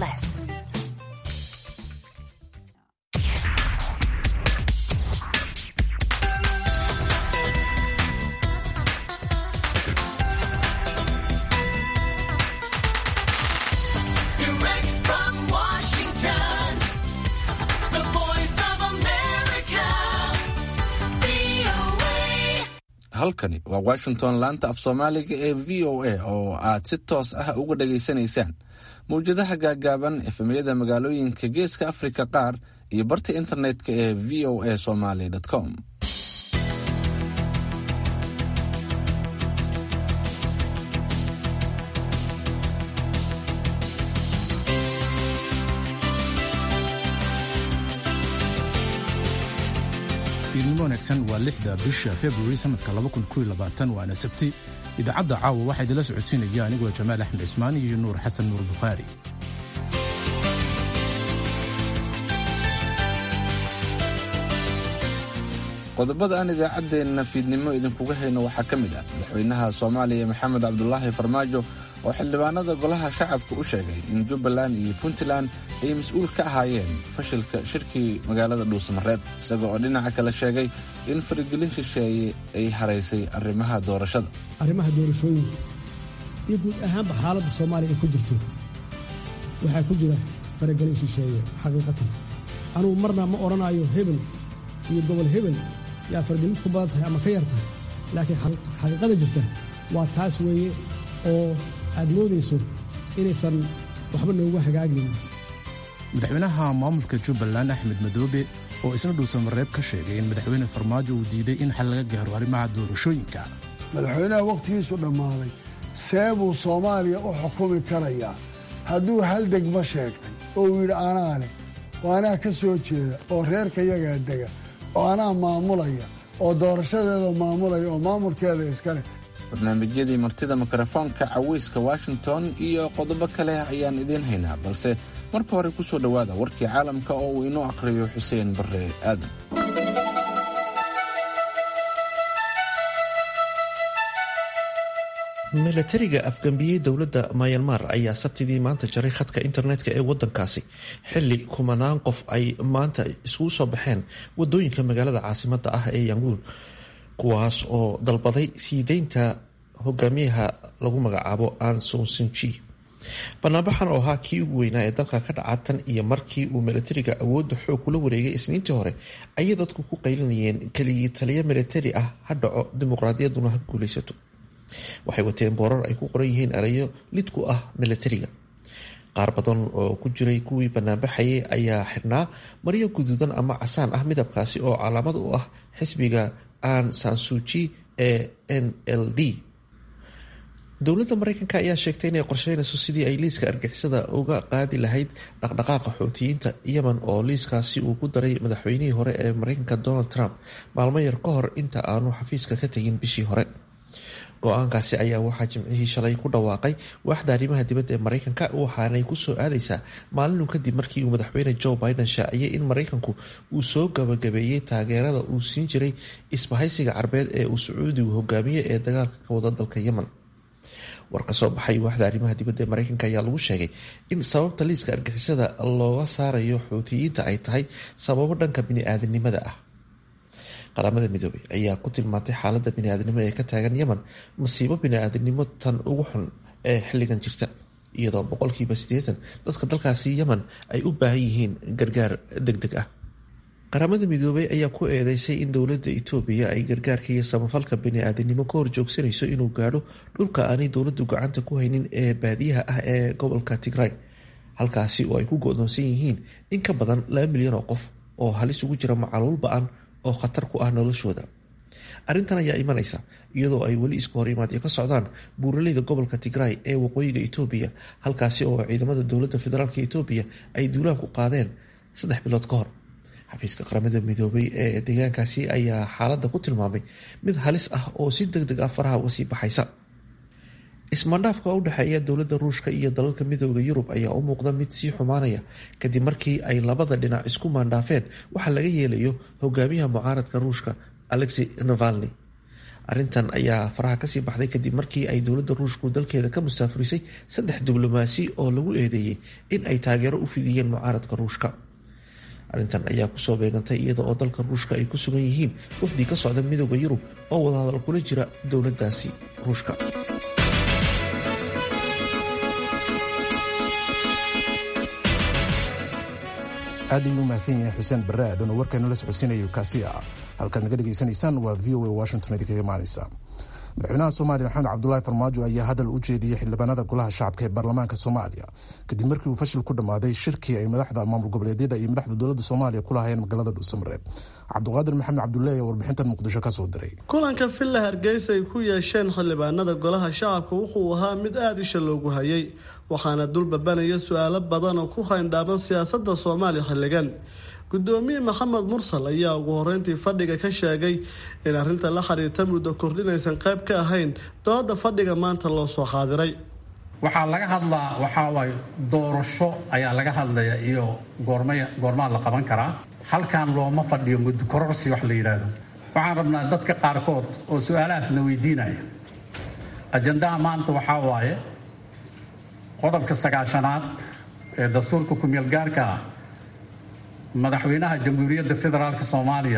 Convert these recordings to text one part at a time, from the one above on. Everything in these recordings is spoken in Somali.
less. Direct from Washington, the voice of America, VOA. halkani waa washington laanta af soomaaliga ee v o a oo aad si toos ah uga dhageysanaysaan mawjadaha gaagaaban efemyada magaalooyinka geeska afrika qaar iyo barta internetka ee v o a somaly com fiidnimo wanaagsan waa lixda bisha februari sanadka waana sabti idaacadda caawa waxaa idinla socodsiinaya anigoo jamaal axmed cismaan iyo nuur xasan nuur bukhaari qodobada aan idaacaddeenna fiidnimo idinkuga hayno waxaa ka mid ah madaxweynaha soomaaliya maxamed cabdulaahi farmaajo oo xildhibaanada golaha shacabka u sheegay in jubbaland iyo puntland ay mas-uul ka ahaayeen fashilka shirkii magaalada dhuusamareeb isaga oo dhinaca kale sheegay in faragelin shisheeye ay haraysay arrimaha doorashada arrimaha doorashooyinka iyo guud ahaanba xaaladda soomaaliya ay ku jirto waxaa ku jira faragelin shisheeye xaqiiqatan anugu marna ma odhanayo hebel iyo gobol hebel yaa faragelintu ku badan tahay ama ka yar tahay laakiin xaqi- xaqiiqada jirta waa taas weeye oo aad moodayso inaysan waxba noogu hagaagin madaxweynaha maamulka jubbaland axmed madoobe oo isna dhuusamareeb ka sheegay in madaxweyne farmaajo uu diiday in xal laga gaaro arrimaha doorashooyinka madaxweynaha wakhtigiisu dhammaaday see buu soomaaliya u xukumi karayaa hadduu hal degmo sheegtay oo uu yidhi anaa leh oo anaa ka soo jeeda oo reerka yagaa dega oo anaa maamulaya oo doorashadeeda maamulaya oo maamulkeeda iska leh barnaamijyadii martida mikrofoonka caweyska washington iyo qodobo kale ayaan idiin haynaa balse marka hore ku soo dhowaada warkii caalamka oo uu inoo aqhriyo xuseen barre aadan milatariga afgambiyey dowladda mayanmar ayaa sabtidii maanta jaray khadka internetka ee wadankaasi xili kumanaan qof ay maanta isugu soo baxeen wadooyinka magaalada caasimada ah ee yanguun kuwaas oo dalbaday sii deynta hogaamiyaha lagu magacaabo an sonsinji banaanbaxan oo ahaa kii ugu weynaa ee dalka ka dhaca tan iyo markii uu milatariga awoodda xoog kula wareegay isniintii hore ayay dadku ku qaylinayeen keligii taliya milatari ah ha dhaco dimuqraadiyadduna ha guulaysato waxay wateen boorar ay ku qoran yihiin erayo lid ku ah milatariga qaar badan oo ku jiray kuwii banaanbaxayay ayaa xidhnaa maryo guduudan ama casaan ah midabkaasi oo calaamad u ah xisbiga an sansuji ee n l d dowladda mareykanka ayaa sheegtay inay qorsheynayso sidii ay liiska argixisada uga qaadi lahayd dhaqdhaqaaqa xoutiyiinta yemen oo liiskaasi uu ku daray madaxweynihii hore ee mareykanka donald trump maalmo yar ka hor inta aanu xafiiska ka tegin bishii hore go-aankaasi ayaa waxaa jimcihii shalay ku dhawaaqay waaxda arrimaha dibadda ee mareykanka waxaanay kusoo aadaysaa maalinun kadib markii uu madaxweyne joe biden shaaciyey in mareykanku uu soo gabagabeeyey taageerada uu siin jiray isbahaysiga carbeed ee uu sacuudigu hogaamiye ee dagaalka ka wada dalka yemen war ka soo baxay waaxda arrimaha dibadda ee mareykanka ayaa lagu sheegay in sababta liiska argixisada looga saarayo xuutiyiinta ay tahay sababo dhanka bini-aadanimada ah qaramada midoobay ayaa ku tilmaantay xaalada biniaadanimo ee ka taagan yemen masiibo biniaadanimo tan ugu xun ee xilligan jirta iyadoo boqolkiiba siddeetan dadka dalkaasi yemen ay u baahan yihiin gargaar deg deg ah qaramada midoobay ayaa ku eedeysay in dowladda itoobiya ay gargaarka iyo samafalka biniaadanimo ka horjoogsanayso inuu gaadho dhulka aanay dowladdu gacanta ku haynin ee baadiyaha ah ee gobolka tigray halkaasi oo ay ku go-doonsan yihiin in ka badan laba milyan oo qof oo halis ugu jira macaluul ba-an oo khatar ku ah noloshooda arrintan ayaa imanaysa iyadoo ay weli isku hor imaadyo ka socdaan buuraleyda gobolka tigray ee waqooyiga itoobiya halkaasi oo ciidamada dowladda federaalk itoobiya ay duulaan ku qaadeen saddex bilood ka hor xafiiska qaramada midoobay ee deegaankaasi ayaa xaaladda ku tilmaamay mid halis ah oo si deg deg ah faraha uga sii baxaysa ismaandhaafka u dhexeeya dowladda ruushka iyo dalalka midooda yurub ayaa u muuqda mid sii xumaanaya kadib markii ay labada dhinac isku maandhaafeen waxaa laga yeelayo hogaamiyaha mucaaradka ruushka alexey navalni arrintan ayaa faraha kasii baxday kadib markii ay dowladda ruushku dalkeeda ka mustaafurisay saddex diblomaasi oo lagu eedeeyey in ay taageero u fidiyeen mucaaradka ruushka arrintan ayaa kusoo beegantay iyada oo dalka ruushka ay ku sugan yihiin wafdi ka socda midooda yurub oo wadahadal kula jira dowladaasi ruushka aad ayuu u mahadsan yahay xuseen barre aadan oo warkaynu la socodsiinayo kaasi ah halkaad naga dhegaysanaysaan waa v o a washington idinkaga imaanaysa madaxweynaha soomaaliya maxamed cabdulaahi farmaajo ayaa hadal u jeediyey xildhibaanada golaha shacabka ee baarlamaanka soomaaliya kadib markii uu fashil ku dhammaaday shirkii ay madaxda maamul goboleedyada iyo madaxda dowladda soomaaliya ku lahayeen magaalada dhuusamareeb cabdiqaadir maxamed cabdulle ayaa warbixintan muqdisho ka soo diray kulanka villa hargeysa ay ku yeesheen xildhibaanada golaha shacabka wuxuu ahaa mid aada isha loogu hayay waxaana dulbabanaya su-aalo badan oo ku hayndhaaban siyaasadda soomaaliya xilligan gudoomiye maxamed mursal ayaa ugu horeyntii fadhiga ka sheegay in arrinta la xiriirta muddo kordhinaysan qayb ka ahayn dooda fadhiga maanta loo soo qaadiray waxaa laga hadlaa waxaa waaye doorasho ayaa laga hadlaya iyo goormay goormaa la qaban karaa halkan looma fadhiyo muddo kororsi wax la yidhaahdo waxaan rabnaa dadka qaarkood oo su-aalahaasna weydiinaya ajandaha maanta waxaa waaye qodobka sagaashanaad ee dastuurka ku-meel gaarka ah madaxweynaha jamhuuriyadda federaalk soomaaliya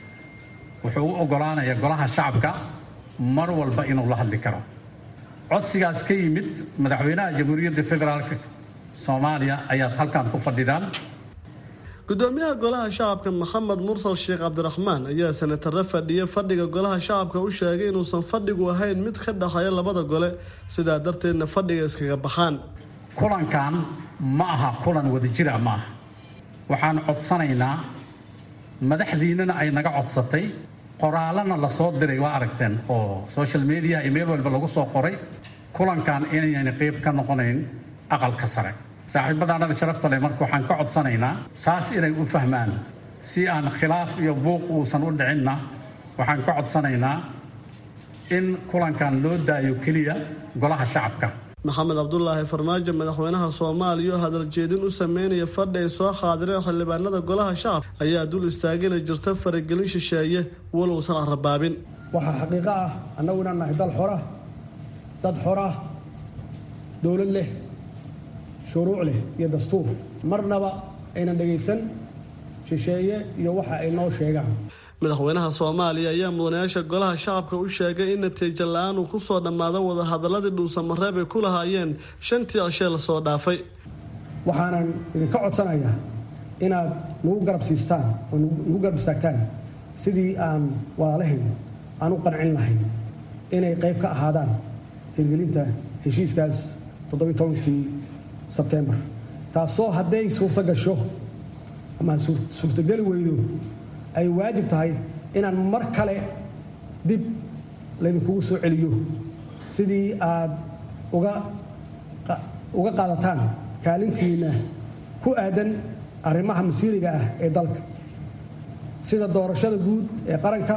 wuxuu u ogolaanayaa golaha shacabka mar walba inuu la hadli karo codsigaas ka yimid madaxweynaha jamhuuriyadda federaalk soomaaliya ayaad halkan ku fadhidaan gudoomiyaha golaha shacabka maxamed mursal sheekh cabdiraxmaan ayaa senatare fadhiya fadhiga golaha shacabka u sheegay inuusan fadhigu ahayn mid ka dhexeeya labada gole sidaa darteedna fadhiga iskaga baxaan kulankan ma aha kulan wadajira ma aha waxaan codsanaynaa madaxdiinana ay naga codsatay qoraalana lasoo diray waa aragteen oo social media iyo meel walba lagu soo qoray kulankan inayna qeyb ka noqonayn aqalka sare saaxiibadaanada sharafta leh marka waxaan ka codsanaynaa saas inay u fahmaan si aan khilaaf iyo buuq uusan u dhicinna waxaan ka codsanaynaa in kulankan loo daayo keliya golaha shacabka maxamed cabdulaahi farmaajo madaxweynaha soomaaliya oo hadal jeedin u sameynaya fadhi ay soo qaadireen xildhibaanada golaha shacabka ayaa dul istaagina jirta faragelin shisheeye walowsan arrabaabin waxaa xaqiiqo ah annagu inaan nahay dal xora dad xora dowlad leh shuruuc leh iyo dastuur marnaba aynan dhegaysan shisheeye iyo waxa ay noo sheegaan madaxweynaha soomaaliya ayaa mudanayaasha golaha shacabka u sheegay in natiijo la-aan uu kusoo dhammaado wadahadaladii dhuusamareeb ay ku lahaayeen shantii cishee lasoo dhaafay waxaanan idinka codsanayaa inaad nagu garab siistaan oo nagu garab istaagtaan sidii aan walaalahayn aan u qancin lahayn inay qayb ka ahaadaan hirgelinta heshiiskaas toddobiy tobankii sebtembar taasoo hadday suurto gasho ama suurtogeli weydo ay waajib tahay inaan mar kale dib laydinkugu soo celiyo sidii aad uga uga qaadataan kaalintiina ku aadan arrimaha masiiriga ah ee dalka sida doorashada guud ee qaranka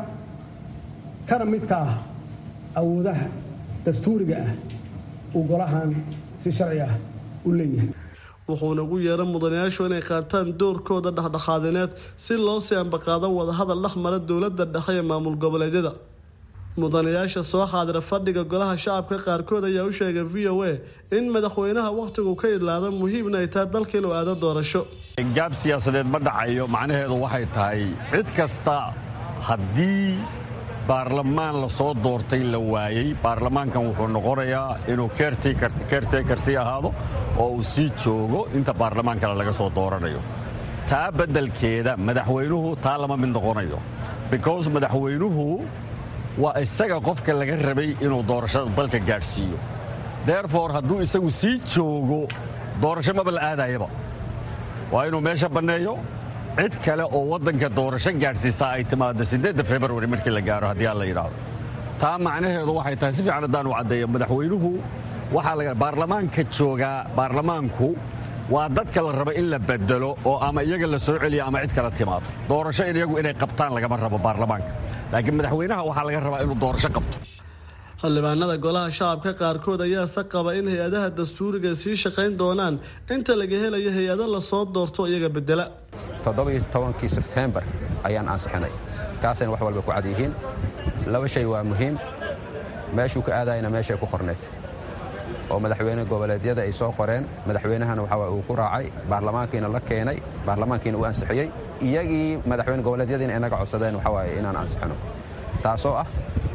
kana midka ah awoodaha dastuuriga ah uu golahan si sharci ah u leeyahay wuxuuna ugu yeeray mudanayaashu inay qaataan doorkooda dhexdhexaadineed si loo sii ambaqaado wadahadal dhex mara dowladda dhexe ee maamul goboleedyada mudanayaasha soo xaadira fadhiga golaha shacabka qaarkood ayaa u sheegay v o a in madaxweynaha wakhtigu ka idlaada muhiimna ay tahay dalka inuu aado doorasho gaab siyaasadeed ma dhacayo macnaheedu waxay tahay cid kasta haddii baarlamaan la soo doortay la waayey baarlamaankan wuxuu noqonayaa inuu keerteekar sii ahaado oo uu sii joogo inta baarlamaan kale laga soo dooranayo taa beddelkeeda madaxweynuhu taa lama mid noqonayo because madaxweynuhu waa isaga qofka laga rabay inuu doorashada dalka gaadhsiiyo derefore hadduu isagu sii joogo doorasho maba la aadayaba waa inuu meesha banneeyo cid kale oo waddanka doorasho gaadhsiisaa ay timaado siddeedda februari markii la gaaro haddii aan la yidhaahdo taa macnaheedu waxay tahay si fiican haddaan u caddeeyo madaxweynuhu waxaa laga baarlamaanka joogaa baarlamaanku waa dadka la rabo in la bedelo oo ama iyaga la soo celiya ama cid kala timaado doorasho in iyagu inay qabtaan lagama rabo baarlamaanka laakiin madaxweynaha waxaa laga rabaa inuu doorasho qabto xildhibaanada golaha shacabka qaarkood ayaa se qaba in hay-adaha dastuuriga sii shaqayn doonaan inta laga helayo hay-ado lasoo doorto iyaga bedela toddobiyo tobankii sebtembar ayaan ansixinay taasayna wax walba ku cad yihiin laba shay waa muhiim meeshuu ka aadayna meeshay ku qorneed oo madaxweyne goboleedyada ay soo qoreen madaxweynahana waxaa uu ku raacay baarlamaankiina la keenay baarlamaankiina uu ansixiyey iyagii madaxweyne goboleedyadiina inaga codsadeen waxaa waaye inaan ansixino taasoo ah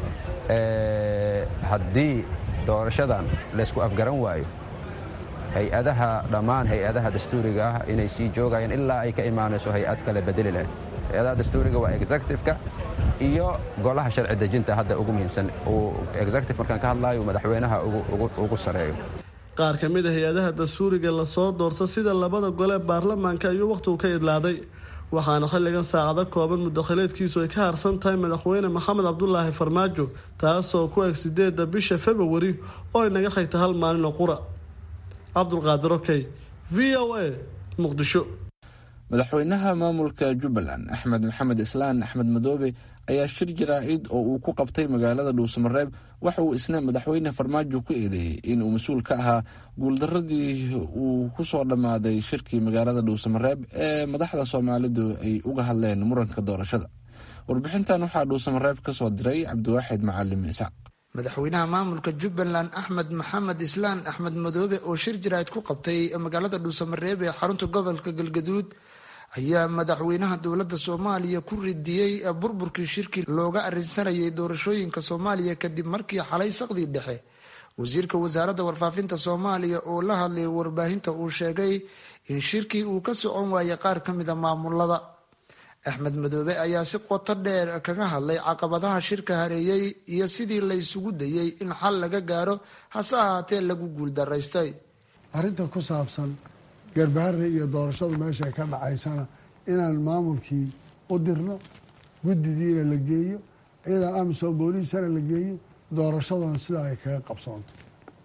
haddii doorashadan laysku afgaran waayo hay-adaha dhammaan hay-adaha dastuuriga ah inay sii joogayaan ilaa ay ka imaanayso hay-ad kale bedeli lahayd hay-adaha dastuuriga waa executive-ka iyo golaha sharci dejinta hadda ugu muhiimsan uu executive markaan ka hadlaayo madaxweynaha ugu sareeyo qaar ka mid a hay-adaha dastuuriga lasoo doorta sida labada gole ee baarlamaanka ayuu wakhtigu ka idlaaday waxaana xilligan saacado kooban mudakhileedkiisu ay ka harsan tahay madaxweyne maxamed cabdulaahi farmaajo taasoo ku eg sideedda bisha februari oo inaga xigta hal maalin oo qura cabdulqaadir okey v o a muqdisho madaxweynaha maamulka jubbaland axmed maxamed islaan axmed madoobe ayaa shir jaraacid oo uu ku qabtay magaalada dhuusamareeb waxa uu isna madaxweyne farmaajo ku eedeeyey inuu mas-uul ka ahaa guuldaradii uu ku soo dhammaaday shirkii magaalada dhuusamareeb ee madaxda soomaalidu ay uga hadleen muranka doorashada warbixintan waxaa dhuusamareeb ka soo diray cabdiwaaxid macalim isaaq madaxweynaha maamulka jubbaland axmed maxamed islaan axmed madoobe oo shir jaraa'id ku qabtay magaalada dhuusamareeb ee xarunta gobolka galgaduud ayaa madaxweynaha dowladda soomaaliya ku ridiyey burburkii shirkii looga arrinsanayay doorashooyinka soomaaliya kadib markii xalay saqdii dhexe wasiirka wasaaradda warfaafinta soomaaliya oo la hadlayay warbaahinta uu sheegay in shirkii uu ka socon waayay qaar ka mida maamulada axmed madoobe ayaa si qoto dheer kaga hadlay caqabadaha shirka hareeyey iyo sidii laysugu dayey in xal laga gaaro hase ahaatee lagu guuldaraystay arrinta ku saabsan garbaharre iyo doorashadu meeshay ka dhacaysana inaan maamulkii u dirno guddidiina la geeyo ciidan amisom booliisana la geeyo doorashaduna sidaa ay kaga qabsoonto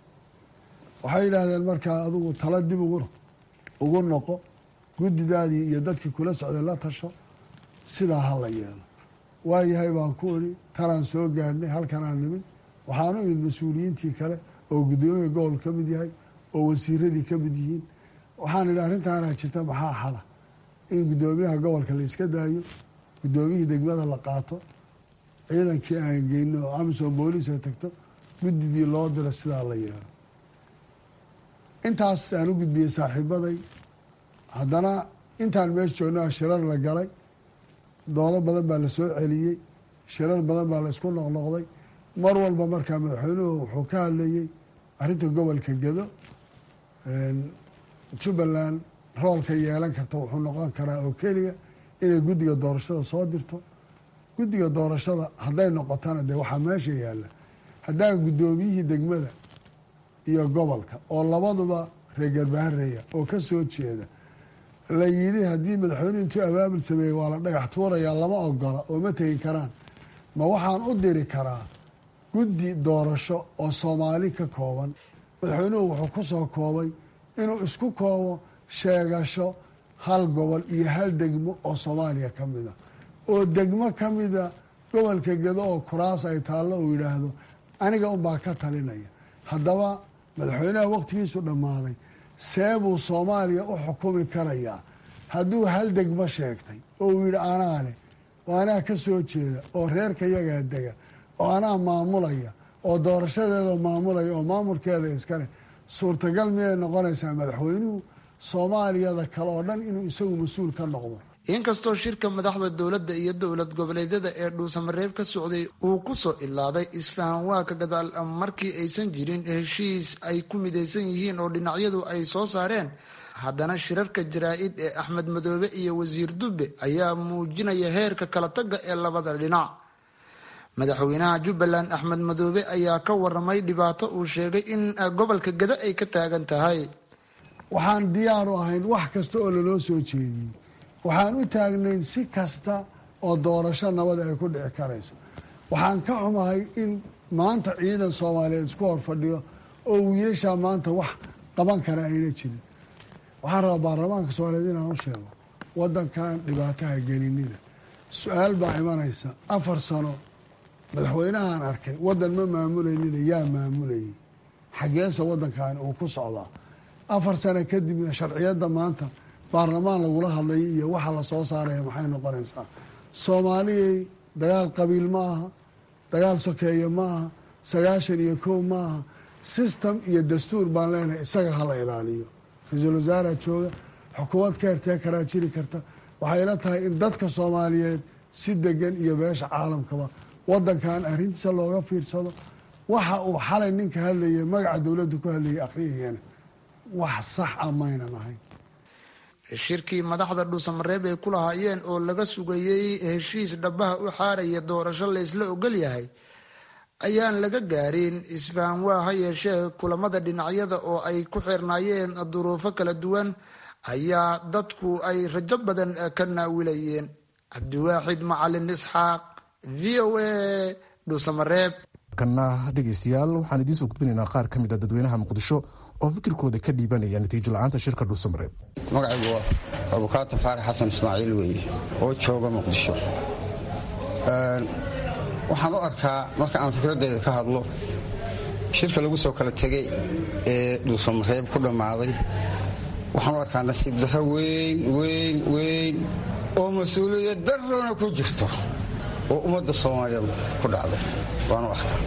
waxay yidhaahdeen markaa adigu tala dib ugu noqo guddidaadii iyo dadkii kula socday la tasho sidaa ha la yeelo waayahay baan ku idhi talaan soo gaadhnay halkanaan nimid waxaanu imid mas-uuliyiintii kale oo guddoomiya gobol ka mid yahay oo wasiiradii ka mid yihiin waxaan idhi arrintaanaa jirta maxaa xala in guddoomiyaha gobolka la iska daayo guddoomiyihii degmada la qaato ciidankii aan geyno oo amisom booliis ay tagto guddidii loo diro sidaa la yeelo intaas aan u gudbiyey saaxiibaday haddana intaan meesha joogna shirar la galay doodo badan baa la soo celiyey shirar badan baa la isku noqnoqday mar walba markaa madaxweynuhu wuxuu ka hadlayey arrinta gobolka gedo jubbaland roolka yeelan karta wuxuu noqon karaa oo keliya inay guddiga doorashada soo dirto guddiga doorashada hadday noqotana dee waxaa meesha yaalla haddaan guddoomiyihii degmada iyo gobolka oo labaduba reer garbahareeya oo ka soo jeeda la yidhi haddii madaxweynuhu intuu abaabul sameeyey waa la dhagax tuurayaa lama ogola oo ma tegi karaan ma waxaan u diri karaa guddi doorasho oo soomaali ka kooban madaxweynuhu wuxuu ku soo koobay inuu isku koobo sheegasho hal gobol iyo hal degmo oo soomaaliya ka mida oo degmo ka mida gobolka gedo oo kuraas ay taallo uu yidhaahdo aniga unbaa ka talinaya haddaba madaxweynaha wakhtigiisu dhammaaday see buu soomaaliya u xukumi karayaa hadduu hal degmo sheegtay oo uu yidhi anaa leh oo anaa ka soo jeeda oo reerka yagaa dega oo anaa maamulaya oo doorashadeeda maamulaya oo maamulkeeda iska leh suurtagal miyay noqonaysaa madaxweynuhu soomaaliyada kale oo dhan inuu isagu mas-uul ka noqdo inkastoo shirka madaxda dowladda iyo dowlad goboleedyada ee dhuusamareeb ka socday uu ku soo ilaaday isfahan waa ka gadaal markii aysan jirin heshiis ay ku midaysan yihiin oo dhinacyadu ay soo saareen haddana shirarka jaraa-id ee axmed madoobe iyo wasiir dubbe ayaa muujinaya heerka kala tagga ee labada dhinac madaxweynaha jubbaland axmed madoobe ayaa ka waramay dhibaato uu sheegay in gobolka gada ay ka taagan tahay waxaan diyaar u ahayn wax kasta oo laloo soo jeediyey waxaan u taagnayn si kasta oo doorasho nabad ay ku dhici karayso waxaan ka xumahay in maanta ciidan soomaaliyeed isku hor fadhiyo oo wiilashaa maanta wax qaban kara ayna jirin waxaan rabaa baarlamaanka soomaaliyeed inaan u sheego waddankan dhibaataha gelinina su-aal baa imanaysa afar sano madaxweynahaan arkay waddan ma maamulaynina yaa maamulayay xaggeesa waddankaani uu ku socdaa afar sano kadibna sharciyadda maanta baarlamaan lagula hadlayo iyo waxa la soo saaraya maxay noqonaysaa soomaaliyay dagaal qabiil ma aha dagaal sokeeye maaha sagaashan iyo kow maaha system iyo dastuur baan leenahay isaga hala ilaaliyo ra-iisul wasaaraa jooga xukuumad ka hertee karaa jiri karta waxay ila tahay in dadka soomaaliyeed si degan iyo beesha caalamkaba wadankan arrintiisa looga fiirsado waxa uu xalay ninka hadlayay magaca dowladdu ku hadlayay akhriyayana wax sax a maynan ahayn shirkii madaxda dhuusamareeb ay ku lahaayeen oo laga sugayey heshiis dhabaha u xaaraya doorasho la isla ogol yahay ayaan laga gaarin isfahan waa ha yeeshee kulamada dhinacyada oo ay ku xirnaayeen duruufo kala duwan ayaa dadku ay rajo badan ka naawilayeen cabdiwaaxid macalin isxaaq v o a dhuusamareeb kana dhegeystayaal waxaan idiin soo gudbinaynaa qaar ka mid a dadweynaha muqdisho oo fikirkooda ka dhiibanaya natiijo la-aanta shirka dhuusamareeb magacaygu waa abukaata faarax xasan ismaaciil weeye oo jooga muqdisho waxaan u arkaa marka aan fikraddeeda ka hadlo shirka lagu soo kala tegay ee dhuusamareeb ku dhammaaday waxaan u arkaa nasiib darro weyn weyn weyn oo mas-uuliyad darrona ku jirto oo ummadda soomaaliyeed ku dhacday waan u arkaa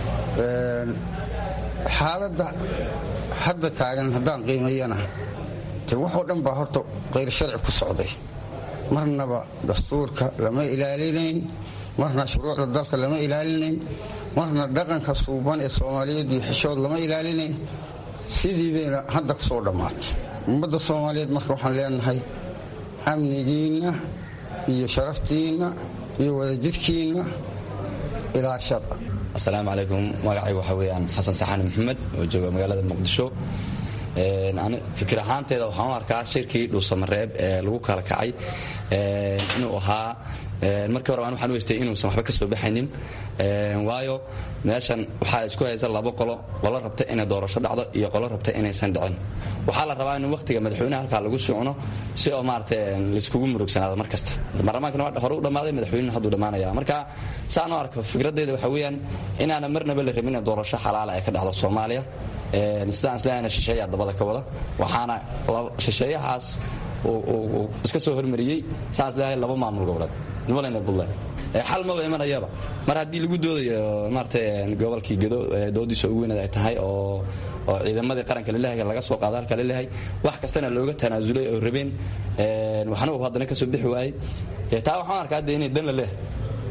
xaaladda hadda taagan haddaan qiimayana te waxoo dhan baa horta qayr sharci ku socday marnaba dastuurka lama ilaalinayn marna shuruucda dalka lama ilaalinayn marna dhaqanka suuban ee soomaaliyeed iyo xishood lama ilaalinayn sidii bayna hadda ku soo dhammaatay ummadda soomaaliyeed marka waxaan leenahay amnigiinna iyo sharaftiinna iyo wadajirkiinna ilaashada asalaamu calaykum magacay waxa weeyaan xasan saxaani maxamed oo jooga magaalada muqdisho fikir ahaanteeda waxaan u arkaa shirkii dhuusamareeb ee lagu kala kacay inuu ahaa markii hore waxaan u haystay inuusan waxba ka soo baxaynin waayo meeshan waxaa isku haysa laba qolo qolo rabta inay doorasho dhacdo iyo qolo rabta inaysan dhicin waxaa la rabaa in wakhtiga madaxweynaha halkaa lagu socno si oo maarata laiskugu murugsanaado mar kasta baarlamaankana waa hore u dhammaaday madaxweynena hadduu dhammaanaya marka saan u arko fikraddeeda waxa weeyaan inaana marnaba la rabin in doorasho xalaala ay ka dhacdo soomaaliya sidaan isleeyahayna shisheeyaa dabada ka wada waxaana shisheeyahaas uu iska soo hormariyey saan isleeyahay laba maamul goboleed jubaland buntland xal maba imanayaba mar haddii lagu doodayo maarata gobolkii gedo doodiisa ugu weyneed ay tahay oo oo ciidamadii qaranka lalehay laga soo qaada halka lalehay wax kastana looga tanaasulay oo rabeen waxna uu haddana ka soo bixi waayey taa waxaan arkaa hadda inay dan la leehay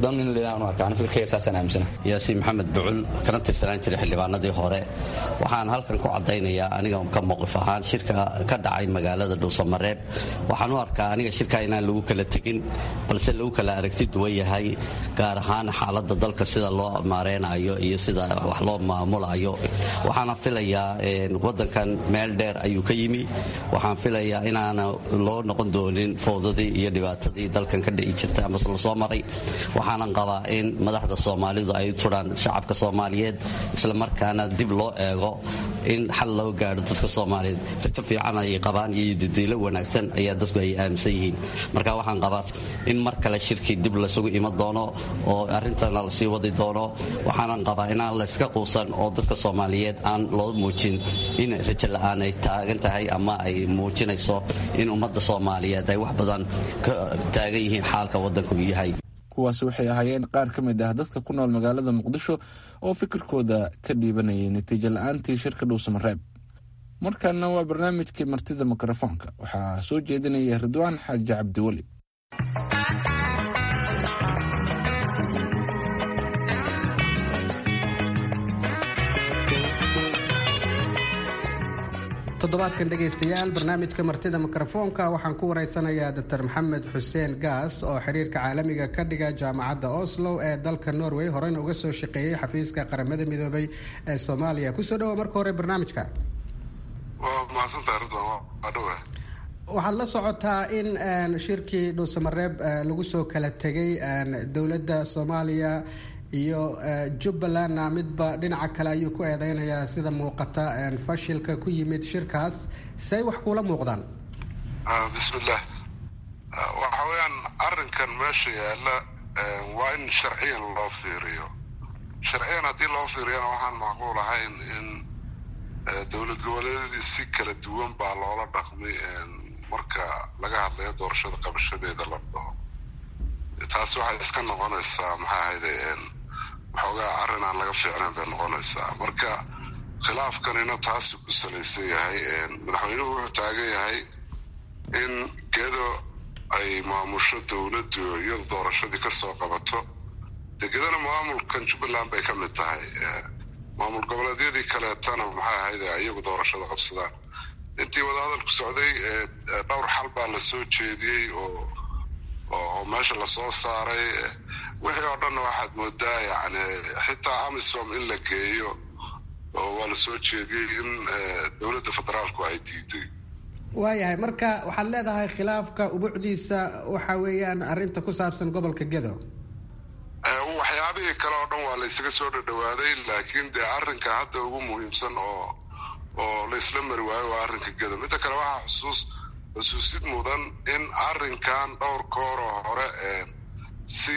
yaasiin maxamed bucul kana tirsanaan jiray xildhibaanadii hore waxaan halkan ku caddaynayaa aniga ka mowqif ahaan shirka ka dhacay magaalada dhuusamareeb waxaan u arkaa aniga shirka inaan lagu kala tegin balse lagu kala aragti duwan yahay gaar ahaan xaaladda dalka sida loo maareynayo iyo sida wax loo maamulayo waxaana filayaa wadankan meel dheer ayuu ka yimi waxaan filayaa inaana loo noqon doonin fowdadii iyo dhibaatadii dalkan ka dhici jirtay amase lasoo maray waxaanan qabaa in madaxda soomaalidu ay turaan shacabka soomaaliyeed islamarkaana dib loo eego in xal loo gaadho dadka soomaaliyeed rajo fiican ayay qabaan iyo didiilo wanaagsan ayaa dadku ay aaminsan yihiin marka waxaan qabaa in mar kale shirkii dib lasugu iman doono oo arrintana lasii wadi doono waxaanan qabaa inaan layska quusan oo dadka soomaaliyeed aan loo muujin in rajo la'aan ay taagan tahay ama ay muujinayso in ummadda soomaaliyeed ay wax badan ka taagan yihiin xaalka waddanku yahay kuwaasi waxay ahaayeen qaar ka mid ah dadka ku nool magaalada muqdisho oo fikirkooda ka dhiibanayay natiijo la-aantii shirka dhuusamareeb markaana waa barnaamijkii martida mikrofoonka waxaa soo jeedinaya ridwaan xaaji cabdiweli toddobaadkan dhegaystayaal barnaamijka martida mikrofoonka waxaan ku wareysanayaa doctor maxamed xuseen gaas oo xiriirka caalamiga ka dhiga jaamacadda oslo ee dalka norway horeyna uga soo shaqeeyey xafiiska qaramada midoobay ee soomaaliya kusoo dhawo marka hore barnaamijka waxaad la socotaa in shirkii dhuusamareeb lagu soo kala tegay dowladda soomaaliya iyo jubbalandna midba dhinaca kale ayuu ku eedeynayaa sida muuqata fashilka ku yimid shirkaas say wax kula muuqdaan bismillah waxa weeyaan arrinkan meesha yaalla waa in sharciyan loo fiiriyo sharciyan haddii loo fiiriyana waxaan macquul ahayn in dowlad goboleedyadii si kala duwan baa loola dhaqmay marka laga hadlayo doorashada qabashadeeda la dhaho taasi waxay iska noqonaysaa maxaa ahayde xoogaa arrin aan laga fiicnayn bay noqonaysaa marka khilaafkanina taasuu ku salaysan yahay madaxweynuhu wuxuu taagan yahay in gedo ay maamusho dowladdu iyadu doorashadii ka soo qabato dee gedana maamulkan jubbaland bay ka mid tahay maamul goboleedyadii kaleetana maxay ahayd iyagu doorashada qabsadaan intii wadahadalku socday dhowr xal baa la soo jeediyey oo oo meesha lasoo saaray wixii oo dhanna waxaad moodaa yani xitaa amisom in la geeyo oo waa la soo jeediyey in dowladda federaalku ay diiday waayahay marka waxaad leedahay khilaafka ubucdiisa waxa weeyaan arrinta ku saabsan gobolka gedo waxyaabihii kale oo dhan waa la ysaga soo dhadhawaaday laakiin dee arrinka hadda ugu muhiimsan oo oo la isla mari waayo waa arrinka gedo midda kale waxaa xusuus xusuusid mudan in arrinkan dhowr kooroo hore si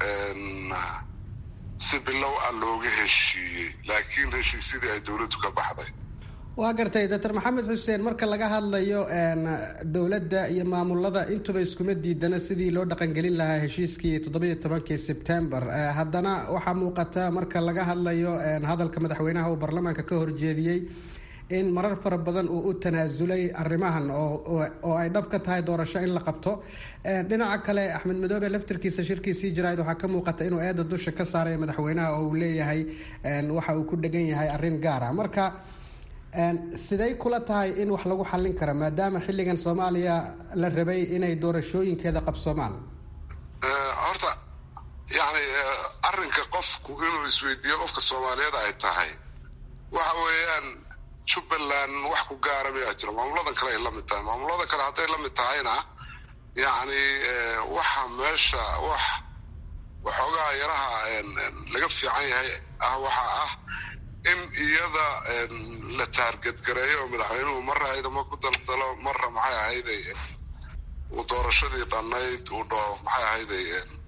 si bilow ah looga heshiiyey laakiin heshiisyadii ay dowladdu ka baxday waa gartay doctor maxamed xuseen marka laga hadlayo dowladda iyo maamulada intuba iskuma diidana sidii loo dhaqangelin lahaa heshiiskii toddobiyo tobankii sebtembar haddana waxaa muuqata marka laga hadlayo hadalka madaxweynaha uu baarlamaanka ka horjeediyey in marar fara badan uu u tanaasulay arrimahan oo ay dhab ka tahay doorasho in la qabto dhinaca kale axmed madoobe laftirkiisa shirkiisii jaraa'id waxaa ka muuqata inuu eeda dusha ka saarayo madaxweynaha oo uu leeyahay waxa uu ku dhegan yahay arrin gaara marka siday kula tahay in wax lagu xallin kara maadaama xilligan soomaaliya la rabay inay doorashooyinkeeda qabsoomaan horta yani arrinka qofku inuu isweydiiyo qofka soomaaliyeed ay tahay waxa weeyaan jubbaland wax ku gaara mayaa jiro maamuladan kale ay la mid tahay maamulada kale hadday la mid tahayna yacni waxa meesha wax waxoogaa yaraha laga fiican yahay ah waxa ah in iyada la taargadgareeyo oo madaxweynuhu marra ciidamo ku daldalo marra maxay ahayday uu doorashadii dhannayd uu dhoo maxay ahayday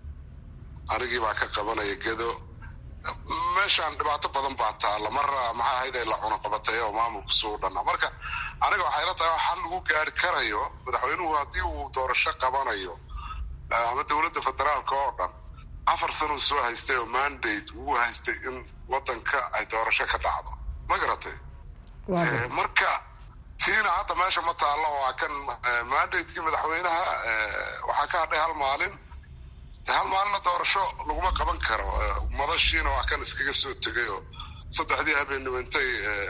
anigii baa ka qabanaya gedo meeshaan dhibaato badan baa taalla marra maxay ahayday la cunaqabatay oo maamulku suu dhannaa marka aniga waxay la tahay xal lagu gaari karayo madaxweynuhu haddii uu doorasho qabanayo ama dowladda federaalka oo dhan afar sanuu soo haystay oo mandate uu haystay in wadanka ay doorasho ka dhacdo ma garatay marka tiina hadda meesha ma taallo waa kan mandatekii madaxweynaha waxaa ka hadhay hal maalin hal maalinna doorasho laguma qaban karo madashiina waa kan iskaga soo tegay oo saddexdii habeenimo intay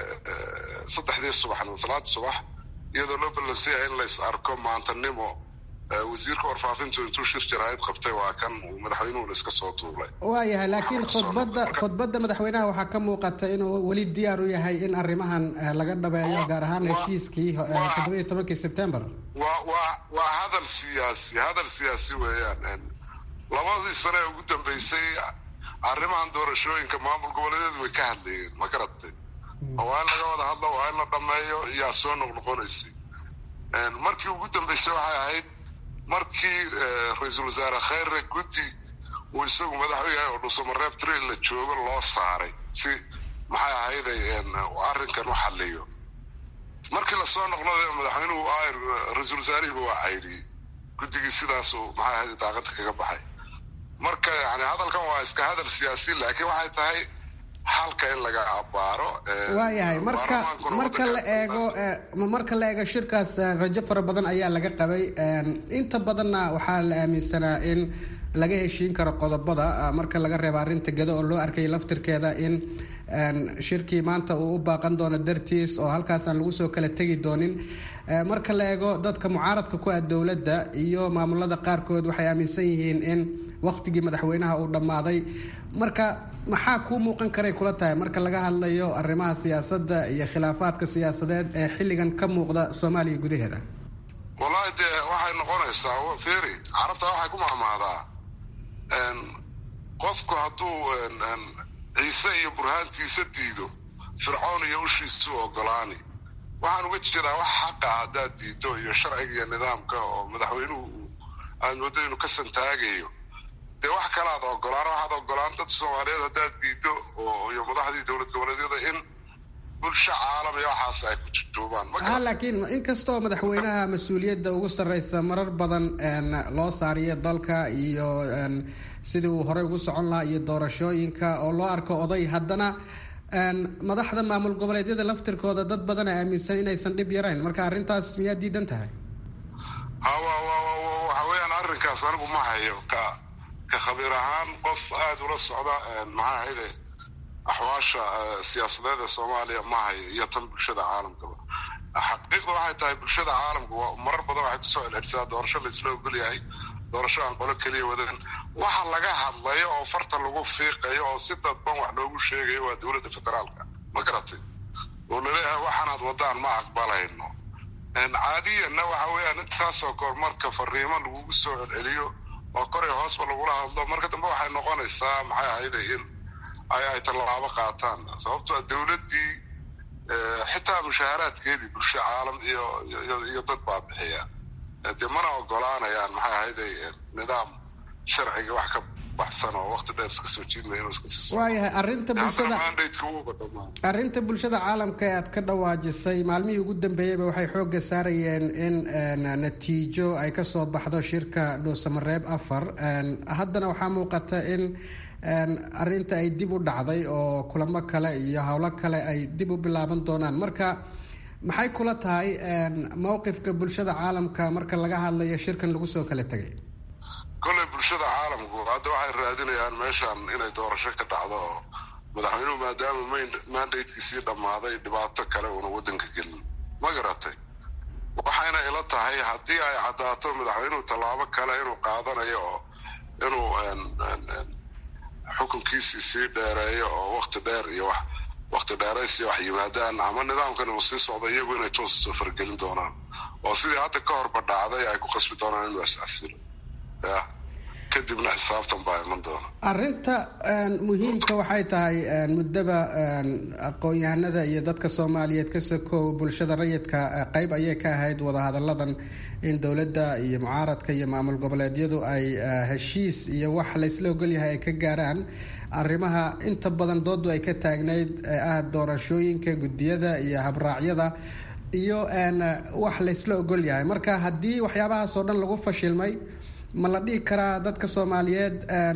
saddexdii subaxnimo salaadii subax iyadoo loo ballansiyaya in lays arko maantanimo wasiirka warfaafintu intuu shir jaraa'id qabtay waa kan uu madaxweynuhuna iska soo duulay waayahay laakiin khudbadda khudbadda madaxweynaha waxaa ka muuqata inuu weli diyaar u yahay in arrimahan laga dhabeeyo gaar ahaan heshiiskii toddobiyo tobankii sebtembar waa waa waa hadal siyaasi hadal siyaasi weeyaan labadii sane ee ugu dambeysay arrimahan doorashooyinka maamul goboleedyadu way ka hadlayeen ma garatay waa in laga wada hadlo waa in la dhameeyo yaa soo noqnoqonaysay markii ugu dambeysay waxay ahayd markii ra-iisul wasaare khayre guddi uu isagu madax u yahay oo dhuusamareeb trail la joogo loo saaray si maxay ahayday arrinkan u xaliyo markii lasoo noqnoday madaxweynuhu ra-iisul wasaarihiiba waa caydhiyey guddigii sidaasuu maxay ahayd daaqada kaga baxay marka yani hadalkan waa iska hadal siyaasi laakiin waxay tahay halka in laga abaaro waayahay marka marka la eego marka la eego shirkaas rajo fara badan ayaa laga qabay inta badanna waxaa la aaminsanaa in laga heshiin karo qodobada marka laga reebo arrinta gado oo loo arkay laftirkeeda in shirkii maanta uu u baaqan doono dartiis oo halkaas aan lagu soo kala tegi doonin marka la eego dadka mucaaradka ku ah dowladda iyo maamulada qaarkood waxay aaminsan yihiin in waqtigii madaxweynaha uu dhammaaday marka maxaa kuu muuqan karay kula tahay marka laga hadlayo arrimaha siyaasadda iyo khilaafaadka siyaasadeed ee xilligan ka muuqda soomaaliya gudaheeda wallahi dee waxay noqonaysaa feri carabta waxay ku mahmaadaa qofku hadduu ciise iyo burhaantiisa diido fircoon iyo ushiisu ogolaani waxaan uga jeedaa wax xaqa haddaad diido iyo sharciga iyo nidaamka oo madaxweynuhu aad moodo inuu ka santaagayo dee wax kalaad ogolaan waxaad ogolaan dad soomaaliyeed haddaad diido oo iyo madaxdii dowlad goboleedyada in bulsho caalam iyo waxaas ay ku jujuubaan ha laakiin inkastoo madaxweynaha mas-uuliyadda ugu sarreysa marar badan loo saariyo dalka iyo sidii uu horey ugu socon lahaa iyo doorashooyinka oo loo arko oday haddana madaxda maamul goboleedyada laftirkooda dad badan a aaminsan inaysan dhib yarayn marka arrintaas miyaa diidan tahay waxa weeyaan arrinkaas anigu ma hayo ka ka khabiir ahaan qof aada ula socda maxaa ahayde axwaasha siyaasadeed ee soomaaliya ma hayo iyo tan bulshada caalamkaba xaqiiqda waxay tahay bulshada caalamka marar badan waxay kusoo celcelisaa doorasho laisla ogol yahay doorasho aan qolo keliya wadan waxa laga hadlayo oo farta lagu fiiqayo oo si dadban wax loogu sheegayo waa dowladda federaalka ma garatay oo laleeyahay waxaanaad wadaan ma aqbalayno caadiyanna waxa weeyaan intaasoo kor marka fariimo lagugu soo celceliyo oo koray hoosba lagula hadlo marka dambe waxay noqonaysaa maxay ahayde in ay ay tallaabo qaataan sababtoo dowladdii xitaa mushaaharaadkeedii bulsho caalam iyo iyo dad baa bixiya dee mana ogolaanayaan maxay ahayde nidaam sharciga wax ka baxsan oo waqti dheer iska soo jiidmaya inuu iska sii waayahay arrinta bulshada arrinta bulshada caalamka ee aad ka dhawaajisay maalmihii ugu dambeeyeyba waxay xoogga saarayeen in natiijo ay kasoo baxdo shirka dhuusamareeb afar haddana waxaa muuqata in arrinta ay dib u dhacday oo kulamo kale iyo howlo kale ay dib u bilaaban doonaan marka maxay kula tahay mowqifka bulshada caalamka marka laga hadlayo shirkan lagu soo kala tegay kolley bulshada caalamku hadda waxay raadinayaan meeshan inay doorasho ka dhacdo oo madaxweynuhu maadaama mandatekiisii dhammaaday dhibaato kale uuna waddanka gelin ma garatay waxayna ila tahay haddii ay caddaato madaxweynuhu tallaabo kale inuu qaadanayo oo inuu xukunkiisii sii dheereeyo oo wakti dheer iyo wax wakti dheeraysiyo wax yimaadaan ama nidaamkan uu sii socdo iyagu inay toos soo fargelin doonaan oo sidii hadda ka horba dhacday ay ku qasbi doonaan inuu iscasilo ya kadibna xisaabtan baa iman doona arrinta muhiimka waxay tahay muddaba aqoon-yahanada iyo dadka soomaaliyeed ka sokow bulshada rayidka qeyb ayay ka ahayd wadahadalladan in dowladda iyo mucaaradka iyo maamul goboleedyadu ay heshiis iyo wax laysla ogolyahay ay ka gaaraan arrimaha inta badan doodu ay ka taagnayd ee ah doorashooyinka guddiyada iyo habraacyada iyo wax laysla ogol yahay marka haddii waxyaabahaas oo dhan lagu fashilmay ma la dhihi karaa dadka soomaaliyeed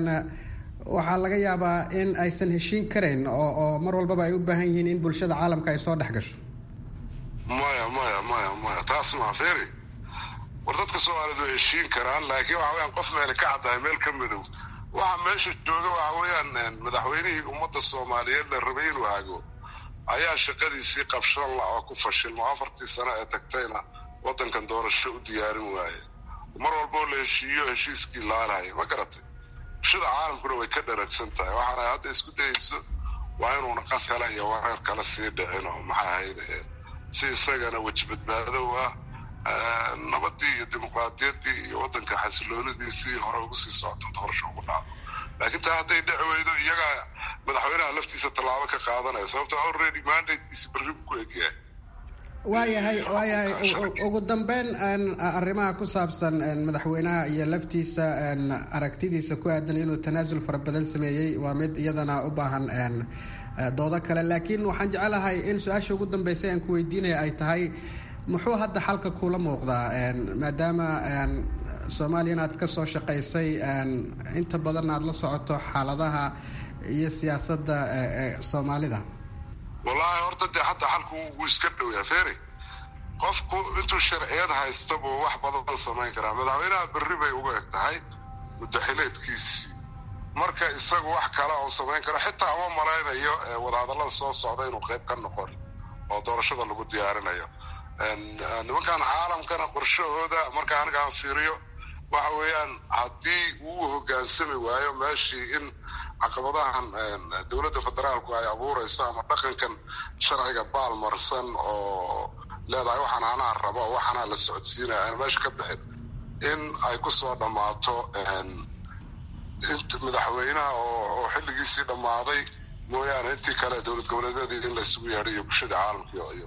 waxaa laga yaabaa in aysan heshiin karayn oo oo mar walbaba ay u baahan yihiin in bulshada caalamka ay soo dhex gasho maya maya maya maya taas maa feri war dadka soomaaliyeed way heshiin karaan laakiin waxa weyaan qof meele ka caddahay meel ka madow waxa meesha jooga waxa weeyaan madaxweynihii ummadda soomaaliyeed la rabay inuu hago ayaa shaqadiisii qabshan la oo ku fashilmo afartii sano ee tagtayna waddankan doorasho u diyaarin waaye mar walboo la heshiiyo heshiiskii laalahay ma garatay bulshada caalamkuna way ka dharagsan tahay waxaana hadda isku dayayso waa inuuna qas kale iyo wareer kale sii dhicin oo maxaa ahayd si isagana weji badbaadow ah nabadii iyo dimuqraadiyaddii iyo waddanka xasiloonidiisii hore ugu sii socoto doorasho ugu dhacdo laakiin taa hadday dhici weydo iyagaa madaxweynaha laftiisa tallaabo ka qaadanaya sababto already mandatekiisi berri buu ku egyahay waayahay waayahay ugu dambeyn arrimaha ku saabsan madaxweynaha iyo laftiisa aragtidiisa ku aadan inuu tanaasul fara badan sameeyey waa mid iyadana u baahan doodo kale laakiin waxaan jecelahay in su-aasha ugu dambeysay aan ku weydiinaya ay tahay muxuu hadda xalka kula muuqdaa maadaama soomaaliya inaad ka soo shaqaysay inta badan aad la socoto xaaladaha iyo siyaasadda soomaalida wallaahi horta dee hadda xalku wuu iska dhowyaa feri qofku intuu sharciyad haysta buu wax badan samayn karaa madaxweynaha berri bay uga eg tahay muddaxileedkiisii marka isagu wax kale oo samayn karo xitaa ama malaynayo wadahadallada soo socda inuu qayb ka noqon oo doorashada lagu diyaarinayo nimankan caalamkana qorshahooda marka aniga aan fiiriyo waxa weeyaan haddii uu hoggaansami waayo meeshii in caqabadahan dowladda federaalku ay abuurayso ama dhaqankan sharciga baalmarsan oo leedahay waxaan anaa rabo waxaanaa la socodsiinaya aan meesha ka bixin in ay ku soo dhammaato madaxweynaha oo xilligiisii dhammaaday mooyaane intii kale dowlad goboleedyadii in laysugu yeedhay iyo bulshada caalamka iyo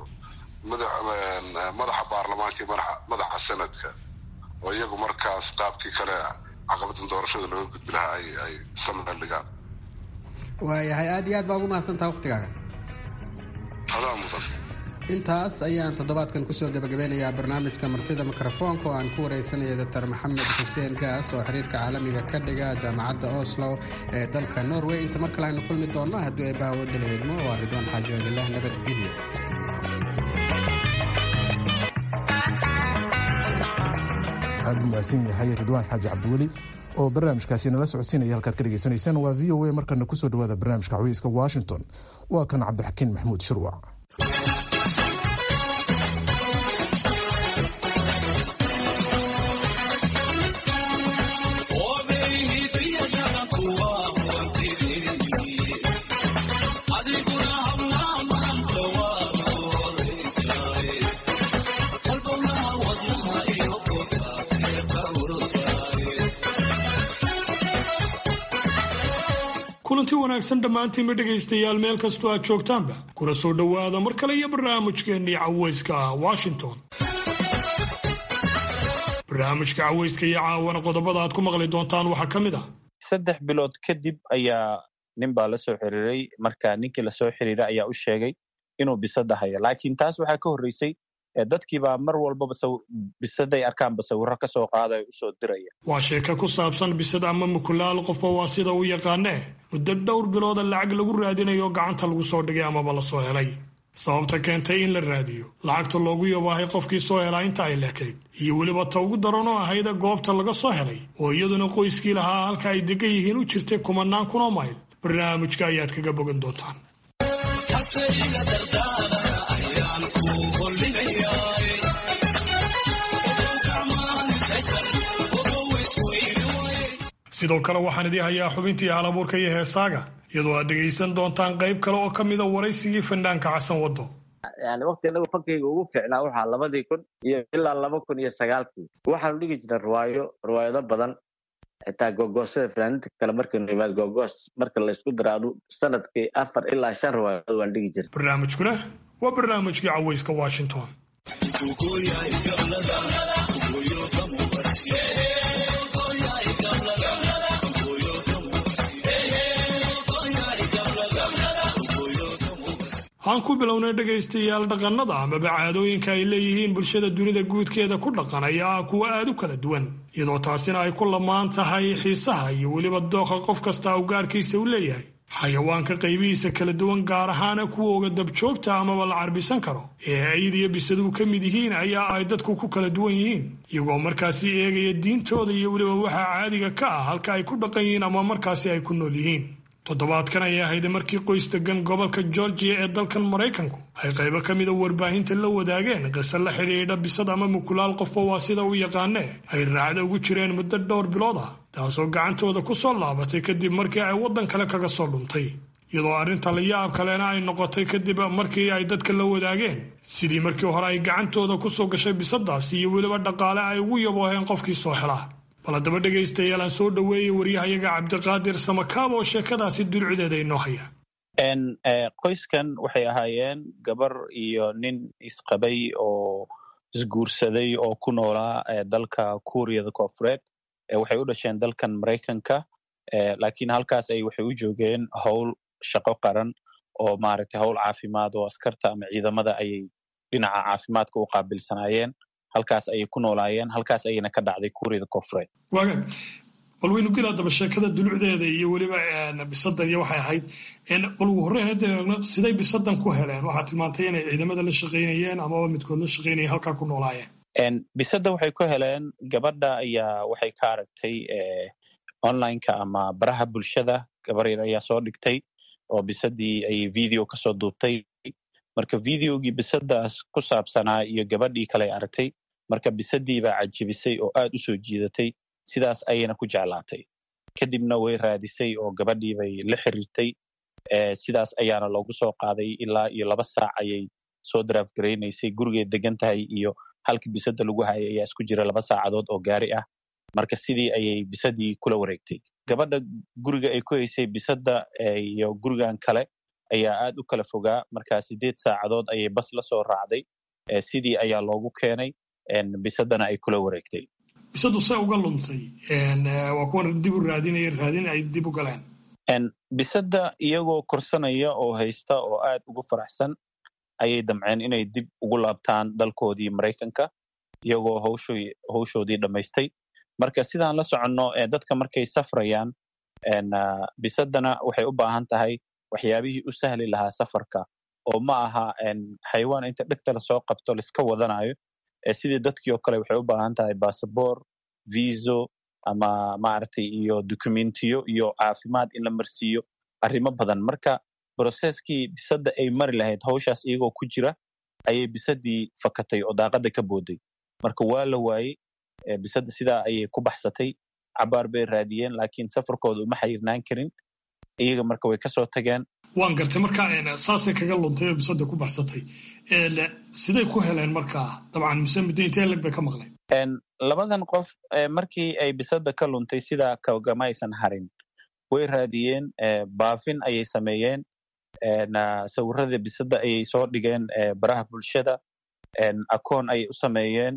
madaxa baarlamaanka iyo madaxa sanadka oo iyagu markaas qaabkii kale caqabadan doorashada looga gudbi lahaa ay ay sameel dhigaan waayahay aada iyo aad baa ugu mahadsantaha waktigaaga adaa mudan intaas ayaan toddobaadkan kusoo gabagabeynayaa barnaamijka martida mikrofoonka oo aan ku wareysanaya doctor maxamed xuseen gaas oo xiriirka caalamiga ka dhiga jaamacadda oslo ee dalka norway inta mar kale aynu kulmi doonno haddii ay bahawadda la eedmo waa ridwaan xaaji ogilah nabadgelyo aad u mahadsan yahay ridwaan xaaji cabdiweli oo barnaamijkaasi nala socodsiinaya halkaad ka dhegaysanaysaan waa v o a markana kusoo dhawaada barnaamijka caweyska washington waa kan cabdixakiin maxamuud shirwac kulanti wanaagsan dhammaantiinba dhegaystayaal meel kastoo aad joogtaanba kuna soo dhowaada mar kale iyo barnaamijkeennii caweyska washington barnaamijka caweyska iyo caawana qodobada aad ku maqli doontaan waxaa ka mid ah saddex bilood kadib ayaa nin baa la soo xiriiray marka ninkii lasoo xiriiray ayaa u sheegay inuu bisada hayo laakiin taas waxaa ka horreysay dadkiibaa mar walbaba bisaday arkaanba sawirro ka soo qaadaya usoo diraya waa sheeko ku saabsan bisad ama mukulaal qofba waa sida u yaqaanee muddo dhowr bilooda lacag lagu raadinayo gacanta lagu soo dhigay amaba la soo helay sababta keentay in la raadiyo lacagta loogu yabaahay qofkii soo helaa inta ay lekayd iyo weliba ta ugu daran oo ahayda goobta laga soo helay oo iyaduna qoyskii lahaa halka ay degan yihiin u jirtay kumanaan kunoo mayl barnaamijka ayaad kaga bogan doontaan sidoo kale waxaan idii hayaa xubintii halabuurka iyo heesaaga iyadoo aad dhegaysan doontaan qayb kale oo ka mida waraysigii fanaanka xasan wado yani waqti anagu fankayga ugu fiicnaa waxaa labadii kun iyo ilaa laba kun iyo sagaalkii waxaanu dhigi jirnay riwaayo riwaayado badan xitaa gogoosada fanaaniinta kale markaynu imaad gogoos marka laysku daraado sanadkii afar ilaa shan riwaayadood waan dhigi jirnay barnaamijkuna waa barnaamijkii caweyska washington aan ku bilownay dhegaystayaal dhaqannada amaba caadooyinka ay leeyihiin bulshada dunida guudkeeda ku dhaqan ayaa ah kuwa aad u kala duwan iyadoo taasina ay ku lamaan tahay xiisaha iyo weliba dooqa qof kasta u gaarkiisa u leeyahay xayawaanka qaybihiisa kala duwan gaar ahaana kuwooga dabjoogta amaba la carbisan karo ee ayid iyo bisaduhu ka mid yihiin ayaa ay dadku ku kala duwan yihiin iyagoo markaasi eegaya diintooda iyo weliba waxaa caadiga ka ah halka ay ku dhaqan yihiin ama markaasi ay ku nool yihiin toddobaadkan ayay ahayd markii qoys degan gobolka georgiya ee dalkan maraykanku ay qaybo ka mida warbaahinta la wadaageen qiso la xidhiidha bisad ama mukulaal qofba waa sida u yaqaanee ay raacda ugu jireen muddo dhowr bilood ah taasoo gacantooda ku soo laabatay kadib markii ay waddan kale kaga soo dhuntay iyadoo arrinta la yaab kalena ay noqotay kadib markii ay dadka la wadaageen sidii markii hore ay gacantooda ku soo gashay bisadaasi iyo weliba dhaqaale ay ugu yabooheen qofkii soo helaa bal haddaba dhegaystayaal aan soo dhoweeyey waryahayaga cabdiqaadir samakaab oo sheekadaasi dulcideeda inoo haya qoyskan waxay ahaayeen gabar iyo nin isqabay oo isguursaday oo ku noolaa dalka kuuriyada koofureed waxay u dhasheen dalkan maraykanka laakiin halkaas ay waxay u joogeen howl shaqo qaran oo maaragtay howl caafimaad oo askarta ama ciidamada ayay dhinaca caafimaadka u qaabilsanaayeen halkaas ayay ku noolaayeen halkaas ayayna ka dhacday kuuriyada koofureed waagaag bal waynu geli haddaba sheekada dulucdeeda iyo weliba bisadan iyo waxay ahayd bal ugu horreyn hadda eegno siday bisadan ku heleen waxaad tilmaantay inay ciidamada la shaqaynayeen amaba midkood la shaqaynaya halkaa ku noolaayeen bisada waxay ku heleen gabadha ayaa waxay ka aragtay onlineka ama baraha bulshada gabar yar ayaa soo dhigtay oo bisadii ay video kasoo duubtay marka videogii bisadaas ku saabsanaa iyo gabadhii kale aragtay marka bisadii baa cajibisay oo aad u soo jiidatay sidaas ayayna ku jeclaatay kadibna way raadisay oo gabadhii bay la xiriirtay sidaas ayaana loogu soo qaaday ilaa iyo laba saac ayay soo daraaf garaynaysay gurigay degan tahay iyo halkii bisada lagu hayay ayaa isku jira laba saacadood oo gaari ah marka sidii ayay bisadii kula wareegtay gabadha guriga ay ku haysay bisada iyo gurigan kale ayaa aad u kala fogaa marka sideed saacadood ayay bas la soo raacday sidii ayaa loogu keenay bisadana ay kula wareegtay bisadu se uga luntay waa kuwan dib u raadinaya raadin ay dib u galeen bisada iyagoo korsanaya oo haysta oo aad ugu faraxsan ayay damceen inay dib ugu laabtaan dalkoodii maraykanka iyagoo hawshoy- hawshoodii dhammaystay marka sidaan la soconno eh, dadka markay safrayaan en, ah, bisadana waxay u baahan tahay waxyaabihii u sahli lahaa safarka oo ma aha en, xayawaan inta dhegta lasoo qabto laiska wadanayo eh, sidii dadkii oo kale waxay u baahan tahay basaboor viso ama maaragtay iyo dokumentiyo iyo caafimaad in la marsiiyo arrimo badan marka broseskii bisadda ay mari lahayd hawshaas iyagoo ku jira ayay bisadii fakatay oo daaqada ka booday marka waa la waayey eh, bisadda sidaa ayay ku baxsatay cabaar bay raadiyeen laakiin safarkooda uma xayirnaan karin iyaga marka way kasoo tageen waan gartay marka een, saasay kaga luntay oo bisada ku baxsatay Een, siday ku heleen markaa dabcan mise muddo intee leg bay ka maqleen En, labadan qof eh, markii ay bisadda ka luntay sidaa kagama aysan harin way raadiyeen eh, baafin ayay sameeyeen en, ah, sawirada bisadda ayay soo dhigeen eh, baraha bulshada en, akoon ayay u sameeyeen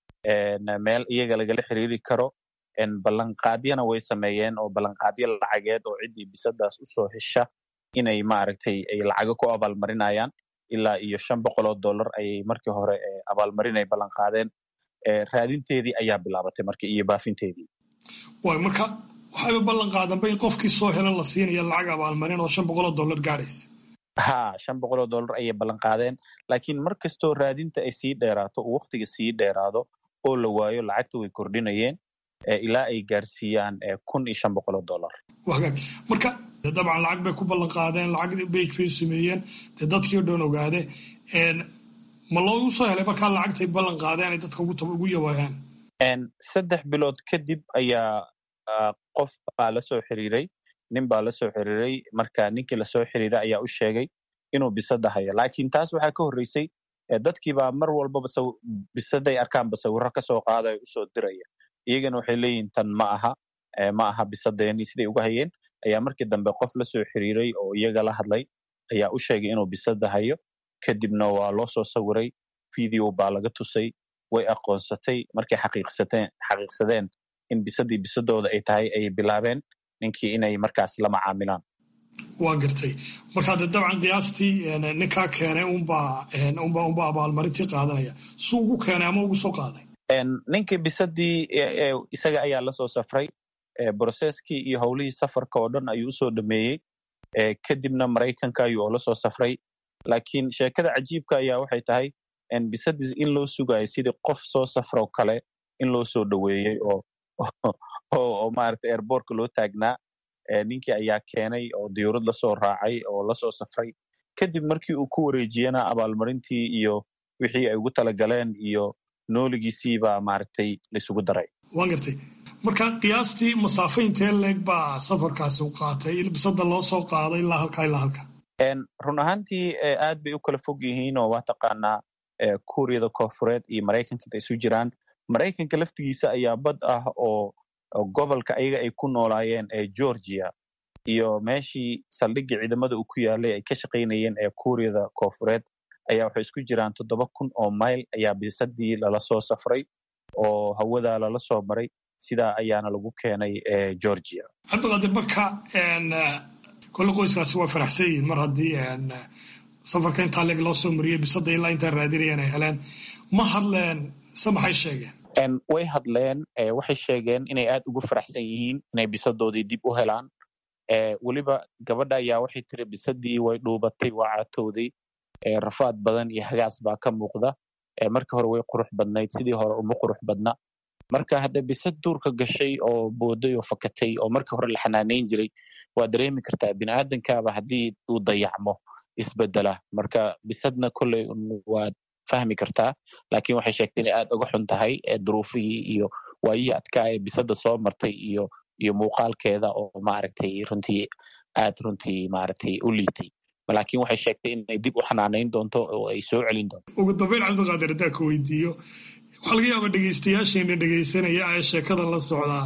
en, meel iyaga lagala xiriiri karo en, ballanqaadyana way sameeyeen oo ballanqaadyo lacageed oo ciddii bisadaas usoo hesha inay maaragtay ay lacago ku abaalmarinayaan ilaa iyo shan boqol oo dollar ayay markii hore eh, abaalmarin ay ballanqaadeen eh, raadinteedii ayaa bilaabatay marka iyo baafinteedii waay marka waxayba ballan qaadanba in qofkii soo helan la siinaya lacag abaalmarin oo shan boqol oo dollar gaadhaysa ha shan boqol oo dollar ayay ballanqaadeen laakiin mar kastoo raadinta ay sii dheeraato uu waqtiga sii dheeraado oo la waayo lacagta way kordhinayeen eh, ilaa ay gaarsiiyaan eh, kun iyo shan boqol oo dollar waa hagaag marka dee dabcan lacag bay ku ballan qaadeen lacag bage bay sameeyeen dee dadkii oo dhan ogaade Een, ma loogu soo helay markaa lacagtay ballan qaadeen ay dadka ugu tab- ugu yawaayaan En, saddex bilood kadib ayaa ah, qof baa la soo xiriiray nin baa la soo xiriiray marka ninkii lasoo xiriiray ayaa u sheegay inuu bisada hayo laakiin taas waxaa ka horreysay eh, dadkii baa mar walbaba saw- bisaday arkaanba sawirro kasoo qaadaya usoo diraya iyagana waxay leeyihin tan ma aha eh, ma aha bisadeeni siday uga hayeen ayaa markii dambe qof la soo xiriiray oo iyaga la hadlay ayaa u sheegay inuu bisada hayo kadibna waa loo soo sawiray video baa laga tusay way aqoonsatay markay xaqiiqsateen xaqiiqsadeen in bisadii bisadooda ay tahay ayay bilaabeen ninkii inay markaas la macaamilaan waa gartay marka dee dabcan qiyaastii een, ninkaa keenay unbaa een, unbaa unbaa abaalmarintii qaadanaya suu ugu keenay ama ugu soo qaaday En, ninkii bisadii e- e, isaga ayaa lasoo safray e, broseskii iyo howlihii safarka oo dhan ayuu usoo dhameeyey e, kadibna maraykanka ayuu oola soo safray laakiin sheekada cajiibka ayaa waxay tahay en, bisadii in loo sugayo sidii qof soo safroo kale in loo soo dhoweeyey oo oo, oo maaragtay airbortka loo taagnaa e, ninkii ayaa keenay oo diyuurad lasoo raacay oo lasoo safray kadib markii uu ku wareejiyena abaalmarintii iyo wixii ay ugu talagaleen iyo nooligiisii baa maaragtay laisugu daray waan gartay marka qiyaastii masaafo intee leeg baa safarkaasi u qaatay il bisada loo soo qaaday ilaa halkaa ilaa halka En, run ahaantii eh, aad bay u kala fog yihiin oo waa taqaanaa eh, kuuriyada koonfureed iyo maraykanka inta isu jiraan maraykanka laftigiisa ayaa bad ah oo oo gobolka ayaga ay ku noolaayeen ee georgia iyo meeshii saldhigii ciidamada uu ku yaalay ay ka shaqaynayeen ee kuuriyada koonfureed ayaa waxay isku jiraan toddoba kun oo mayl ayaa bisadii lala soo safray oo hawada lala soo maray sidaa ayaana lagu keenay eh, georgia cabdiqaadir marka een, eh, kolle qoyskaasi waa faraxsan yihiin mar haddii een, eh, safarka intaa leeg loo soo mariyey bisada ilaa intaa raadinayeen ay heleen ma hadleen se maxay sheegeen En, way hadleen eh, waxay sheegeen inay aad ugu faraxsan yihiin inay bisadoodii dib u helaan eh, weliba gabadha ayaa waxay tiri bisadii way dhuubatay waa caatowday eh, rafaad badan iyo hagaas baa ka muuqda eh, marka hore way qurux badnayd sidii hore uma qurux badna marka hadda bisad duurka gashay oo booday oo fakatay oo marka hore la xanaaneyn jiray waa dareemi kartaa biniaadankaaba haddii uu dayacmo isbedela marka bisadna kolley un waad fahmi kartaa laakiin waxay sheegtay inay aad uga xun tahay ee duruufihii iyo waayihii adkaa ee bisada soo martay iyo iyo muuqaalkeeda oo maaragtay runtii aad runtii maaragtay u liitay laakiin waxay sheegtay inay dib u xanaaneyn doonto oo ay soo celin doonto ugu dambeyn cabdiqaadir haddaan ka weydiiyo waxaa laga yaabaa dhegeystayaasheena dhegeysanaya ee sheekada la socdaa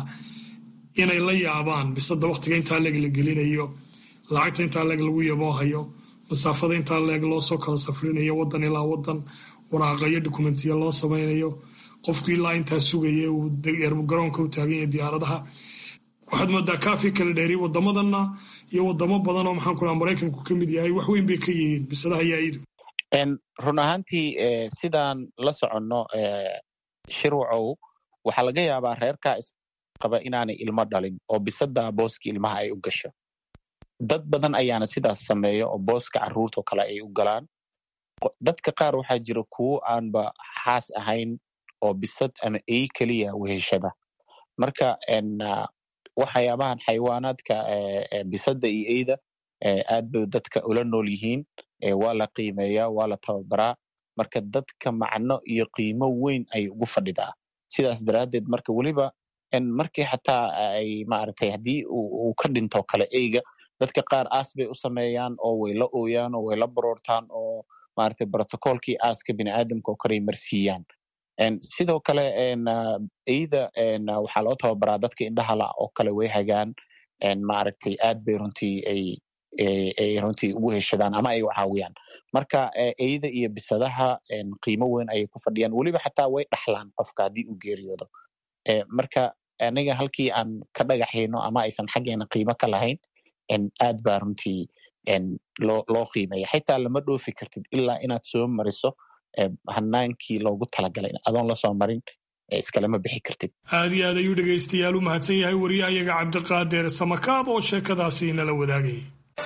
inay la yaabaan bisada waktiga intaa leeg la gelinayo lacagta intaa leeg lagu yaboohayo masaafada intaa leeg loo soo kala safrinayo wadan ilaa wadan waraaqayo dokumentiya loo samaynayo qofku ilaa intaa sugaya uu garoonka u taagan yahay diyaaradaha waxaad moodaa kaafi kala dheeri wadamadana iyo wadamo badan oo maxaan ku dhaha maraykanku ka mid yahay wax weyn bay ka yihiin bisadaha yaayidu run ahaantii sidaan la soconno shirwacow waxaa laga yaabaa reerkaa isqaba inaanay ilmo dhalin oo bisada booska ilmaha ay u gasho dad badan ayaana sidaas sameeya oo booska caruurtao kale ay u galaan dadka qaar waxaa jira kuwo aanba xaas ahayn oo bisad ama ey keliya weheshada marka waxyaabahan xayawaanaadka bisada iyo eyda aad bay dadka ula nool yihiin waa la qiimeeyaa waa la tababaraa marka dadka macno iyo qiimo weyn ay ugu fadhidaa sidaas daraaddeed marka weliba markii xataa ay maaragtay haddii uu ka dhinto kale eyga dadka qaar aas bay u sameeyaan oo way la ooyaan oo way la baroortaan oo maaragtay brotocolkii aaska biniaadamka oo kaley marsiiyaan sidoo kale eyda waxaa loo tababaraa dadka indhahala oo kale way hagaan maaragtay aad bay runtii ay ay runtii ugu heshadaan ama ay u caawiyaan marka eyda iyo bisadaha qiimo weyn ayay ku fadhiyaan weliba xataa way dhaxlaan qofka haddii uu geeriyoodo marka aniga halkii aan ka dhagaxayno ama aysan xaggeena qiimo ka lahayn aad baa runtii loo loo qiimeeya xitaa lama dhoofi kartid ilaa inaad soo mariso hanaankii loogu talagalay adoon lasoo marin iskalama bixi kartid aad iyo aad ayuu dhegaystayaal u mahadsan yahay wariyahayaga cabdiqaadir samakaab oo sheekadaasi nala wadaagayay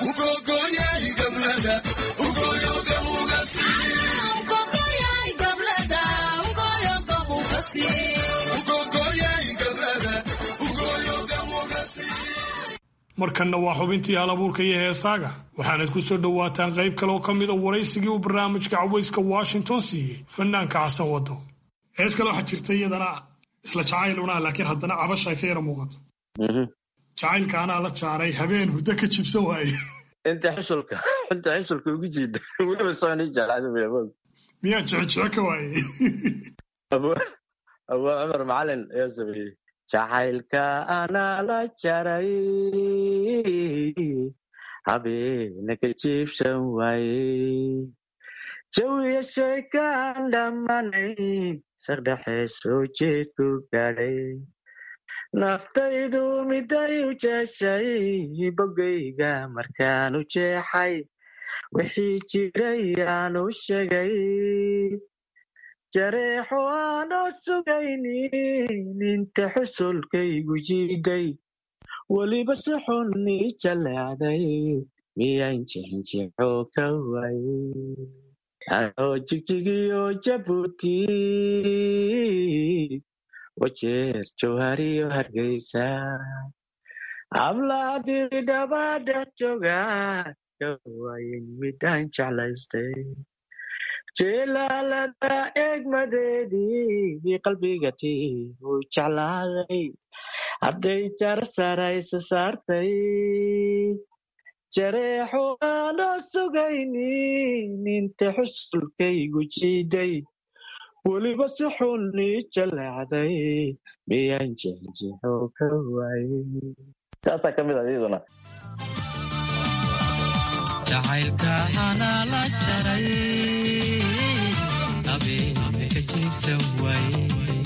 markanna waa xubintii halabuurka iyo heesaaga waxaanad ku soo dhowaataan qayb kale oo ka mid a waraysigii uu barnaamijka cawayska washington siiyey fanaanka xasan wado hees kale waxaa jirta iyadana isla jacayl unaa laakiin haddana cabasha ay ka yara muuqato jacaylka anaa la jaaray habeen hurdo ka jibsan waaye inta xusulka inta xusulka ugu jiida weliba sooni jeclaada miyaa jecejece ka waaye abu cumar macalin ayaa sameeyey jacaylka anaa la jaray habeena ka jiibsan waaye jawiya sheekaan dhammanay saqdhexe soo jeedku gaadhay naftaydu miday u jeeshay bogayga markaan u jeexay wixii jiray aan u sheegay jareexo aanoo sugaynin inta xusulkaygu jiiday weliba si xun ii jaleecday miyaan jixinjixo ka waayey anoo jigjigiyo jabuuti wajeer jawhariyo hargeysa hablaadiri dhaba dhex jooga ka waayen midaan jeclaystay jilaalada eegmadeedii qalbigati uu jeclaaday hadday jar saraysa saartay jareexo aanoo sugaynin inta xusulkaygu jiiday weliba si xun ii jaleecday miyaan jexjexo ka waayey saasaa ka mid ah iyaduna jacaylka anaa la jaray habeenka jiibsan waaye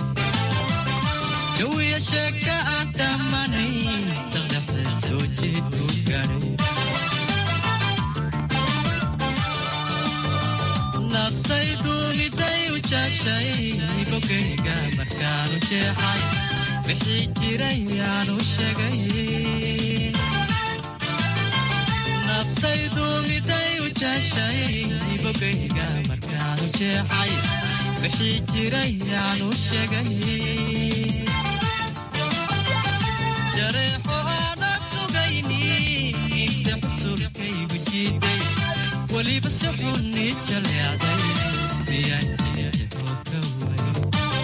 jawiya sheeka aan dhammanay saqdhexe soo jeedku gaadhay naftaydu miday u jaashay bogayga markaanu jeexay wixii jiray aanu sheegay naftaydu miday u jaashay bogayga markaanu jeexay wixii jiray aanu sheegay jareexo aanad sugayni inta xusulkaygu jiiday weliba si xun ii jaleecday miyaan jexjexo ka waayey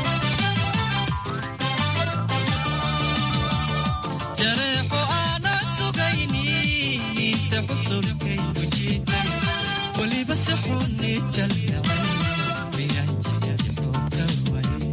jareexo aanad sugayni inta xusulkaygu jiiday weliba si xun ii jaleecday miyaan jexjexo ka waayey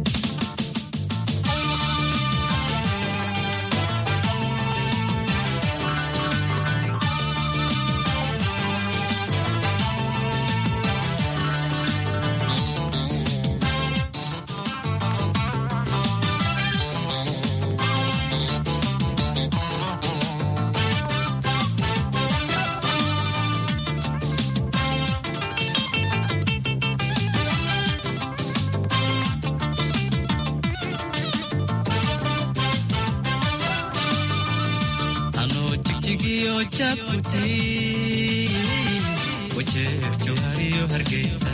jigjigiyo jabuuti wajeer jawhariyo hargeysa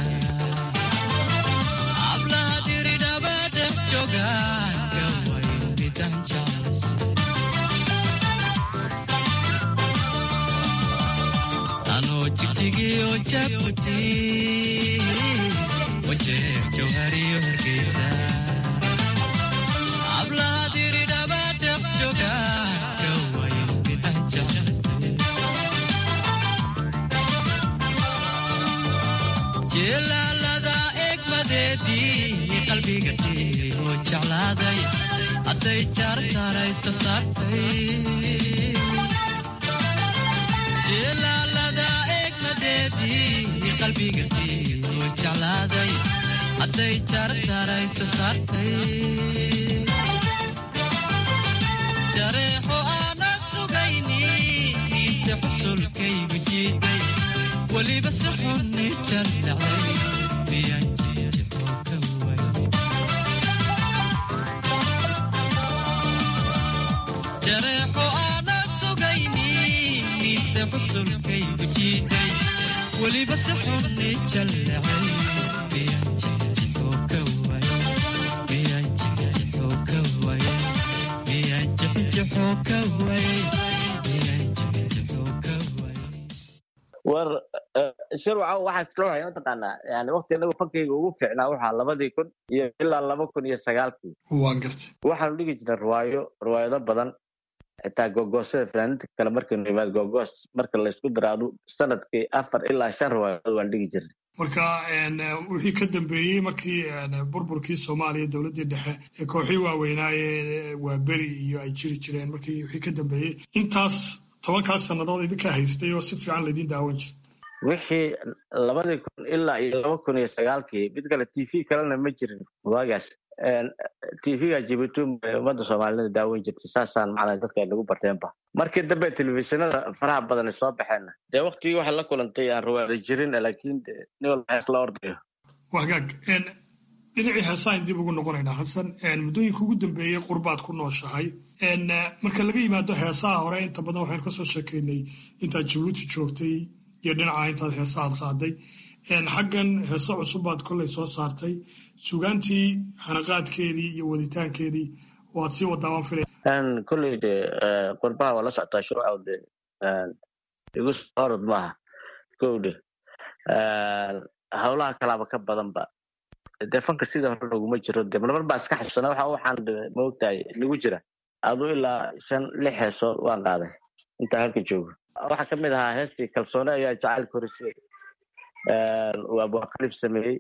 hablaha diridhaba dhex joogaan gawayo midaan jeclaysa anoo jigjigiyo jabuuti wajeer jawhariyo hargeysa hablaha diridhaba dhex joogaan gawayo midaan jeclaysa jeelaalada egmadeedii qalbiga tiioo jeclaaday hadday jaartaaraysa saartay jeelaalada egmadeedii qalbiga tiioo jeclaaday hadday jaartaaraysa saartay jareexo aanad sugayni inta xusulkaygu jiiday weliba si xunni jallacay miyaan jeexoo ka way jareexo aanad sugayni inta xusulkaygu jiiday weliba si xunni jallacay miyaan jeexoo ka way miyaan jeexoo ka way miyaan jeexoo ka way war shirwaca waxaa islohay mataqaanaa yani waqti inagu fankayga ugu fiicnaa waxaa labadii kun iyo ilaa laba kun iyo sagaalkii waan gartay waxaanu dhigi jirnay riwaayo riwaayado badan xitaa gogoosada fanaaniinta kale markaynu imaad gogoos marka laysku daraado sanadkii afar ilaa shan riwaayadood waan dhigi jirnay marka wixii ka dambeeyey markii burburkii soomaaliya dowladdii dhexe ee kooxii waaweynaaye waa beri iyo ay jiri jireen markii wixii ka dambeeyey intaas tobankaas sannadood idinkaa haystay oo si fiican laydin daawan jira wixii labadii kun ilaa iyo laba kun iyo sagaalkii mid kale t v kalena ma jirin waagaas t v-ga jibuuti bay ummadda soomaalida daawan jirtay saasaan macnaa dadka ay nagu barteenba markii dambe telefishinada faraha badan ay soo baxeenna dee waktigii waxay la kulantay aan riwaayada jirin laakiin nin walba hees la ordayo wagaag dhinacii heesaan dib ugu noqonaynaa xasan muddooyinka ugu dambeeyey qurbaad ku nooshahay marka laga yimaado heesaha hore inta badan waxaynu kasoo sheekaynay intaad jabuuti joogtay iyo dhinaca intaad heesaad qaaday xaggan heese cusubbaad kolley soo saartay sugaantii xanaqaadkeedii iyo waditaankeedii waad sii wadaaban filay kolley de qurbaha waa la socotaa shuruucaw de igu orod maaha kow de howlaha kalaaba ka badanba dee fanka sida hore naguma jiro de marmar baa iska xasuusana waxa waxaan maogtahay nagu jira aduu ilaa shan lix heesood waan qaaday intaa halka joogo waxaa ka mid ahaa heestii kalsoone ayaa jacayl korisay uu abwaaqalib sameeyey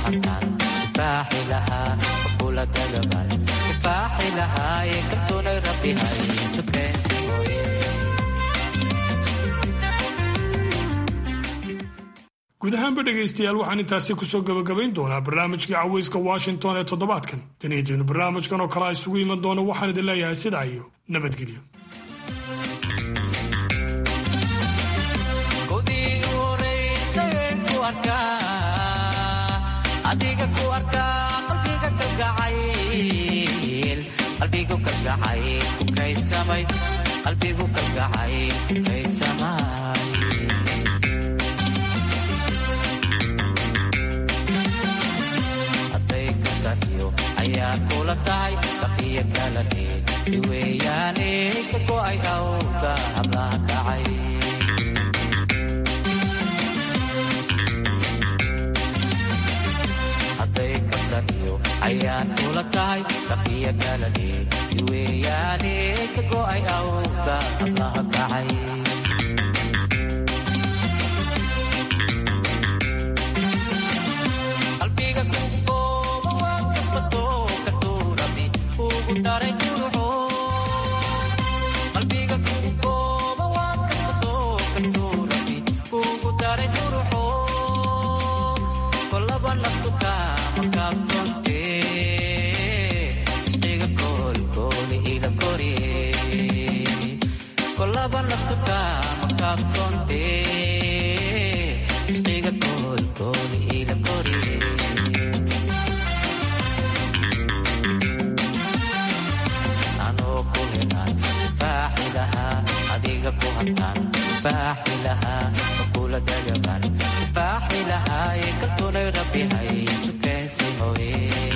hataan difaaci lahaa kula dagaban difaaci lahaa ee kaltuunay rabbi haysu keensi mooye guud ahaanba dhegaystayaal waxaan intaasi kusoo gabagabayn doonaa barnaamijkii caweyska washington ee toddobaadkan taniyadeenu barnaamijkan oo kale a isugu iman doono waxaan idin leeyahay sidaa iyo nabadgelyo kudii u horeysayeen ku arkaa adiga ku arkaa qalbiga kalgacayl qalbigu kalgacayl ku kaydsamay qalbigu kalgacayl ku kaydsamay hadday ka taliyo ayaa kula tahay baqiya kala dheer iweeyaane ka go'ay awga hablaha kacay hadday ka taliyo ayaan kula tahay baqiya kala dheer iweeyaane ka go'ay awga hablaha kacay qalbiga ku gooba waad kasbato ka tuurabi kugu daray juruxo qalbiga ku gooba waad kasbato ka tuurabi kugu daray juruxo kolaba naftu kaama kaabtonte isqiga koolkooli ila koriye kolaba naftu kaama kaabtonte isqiga koolkooli ila koriye anoo ku helaan difaaci lahaa adiga ku hataan difaaci lahaa makula dagaban difaaci lahaa ee kaltunay rabbi haysu keensi mooye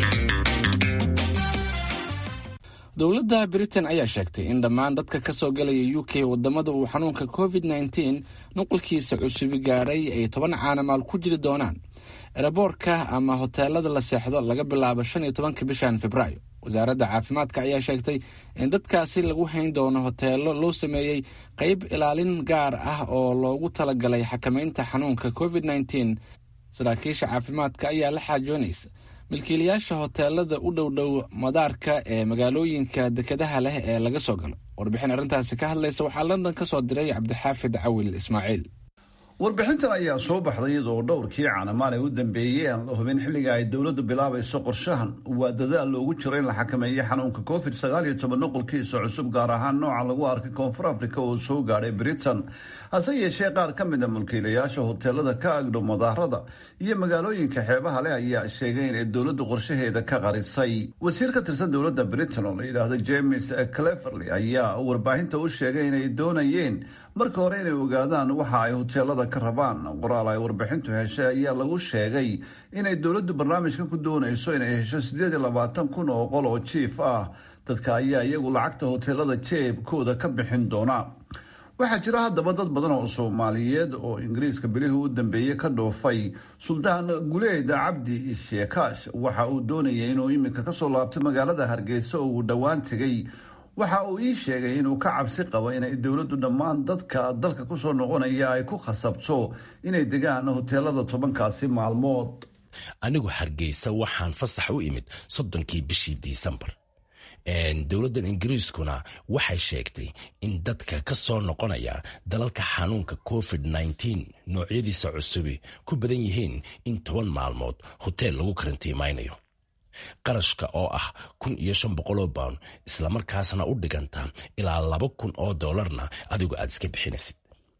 dowladda britain ayaa sheegtay in dhammaan dadka ka soo galaya u k wadamada uu xanuunka covid nteen nuqulkiisa cusubi gaaray ay toban caanamaal ku jiri doonaan eraboorka ama hoteelada la seexdo laga bilaabo shan iyo tobanka bishan februaayo wasaaradda caafimaadka ayaa sheegtay in dadkaasi lagu hayn doono hoteelo loo sameeyey qeyb ilaalin gaar ah oo loogu talagalay xakameynta xanuunka covid nteen saraakiisha caafimaadka ayaa la xaajoonaysa milkiilayaasha hoteelada u dhowdhow madaarka ee magaalooyinka dekedaha leh ee laga soo galo warbixin arrintaasi ka hadlaysa waxaa london ka soo diray cabdixaafid cawil ismaaciil warbixintan ayaa soo baxday iyadoo dhowrkii caanamaan ee u dambeeyey aan la hubin xilliga ay dowladdu bilaabayso qorshahan waa dadaal loogu jiro in la xakameeyo xanuunka covid sagaal iyo toban nuqulkiisa cusub gaar ahaan nooca lagu arkay koonfur africa oo soo gaadhay britain hase yeeshee qaar ka mid a mulkiilayaasha hoteelada ka agdhow madaarada iyo magaalooyinka xeebaha leh ayaa sheegay inay dowladdu qorshaheeda ka qarisay wasiir ka tirsan dowladda britain oo la yidhaahdo james cleverley ayaa warbaahinta u sheegay inay doonayeen marka hore inay ogaadaan waxa ay hoteelada ka rabaan qoraal ay warbixintu heshay ayaa lagu sheegay inay dowladdu barnaamijkan ku doonayso inay hesho siddeed iyo labaatan kun oo qol oo jiif ah dadka ayaa iyagu lacagta hoteelada jeebkooda ka bixin doona waxaa jira haddaba dad badan oo soomaaliyeed oo ingiriiska bilihii u dambeeyey ka dhoofay suldaan guleeda cabdi sheekaash waxa uu doonayay inuu iminka kasoo laabto magaalada hargeysa oo uu dhowaan tegay waxa uu ii sheegay inuu ka cabsi qabo inay dowladdu dhammaan dadka dalka kusoo noqonaya ay ku khasabto inay degaan hoteelada tobankaasi maalmood anigu hargeysa waxaan fasax u imid soddonkii bishii disembar dowladdan ingiriiskuna waxay sheegtay in dadka ka soo noqonaya dalalka xanuunka covid nteen noocyadiisa cusubi ku badan yihiin in toban maalmood hoteel lagu karantiimaynayo qarashka oo ah kun iyo shan boqoloo bawn islamarkaasna u dhiganta ilaa laba kun oo doolarna adigu aad iska bixinaysid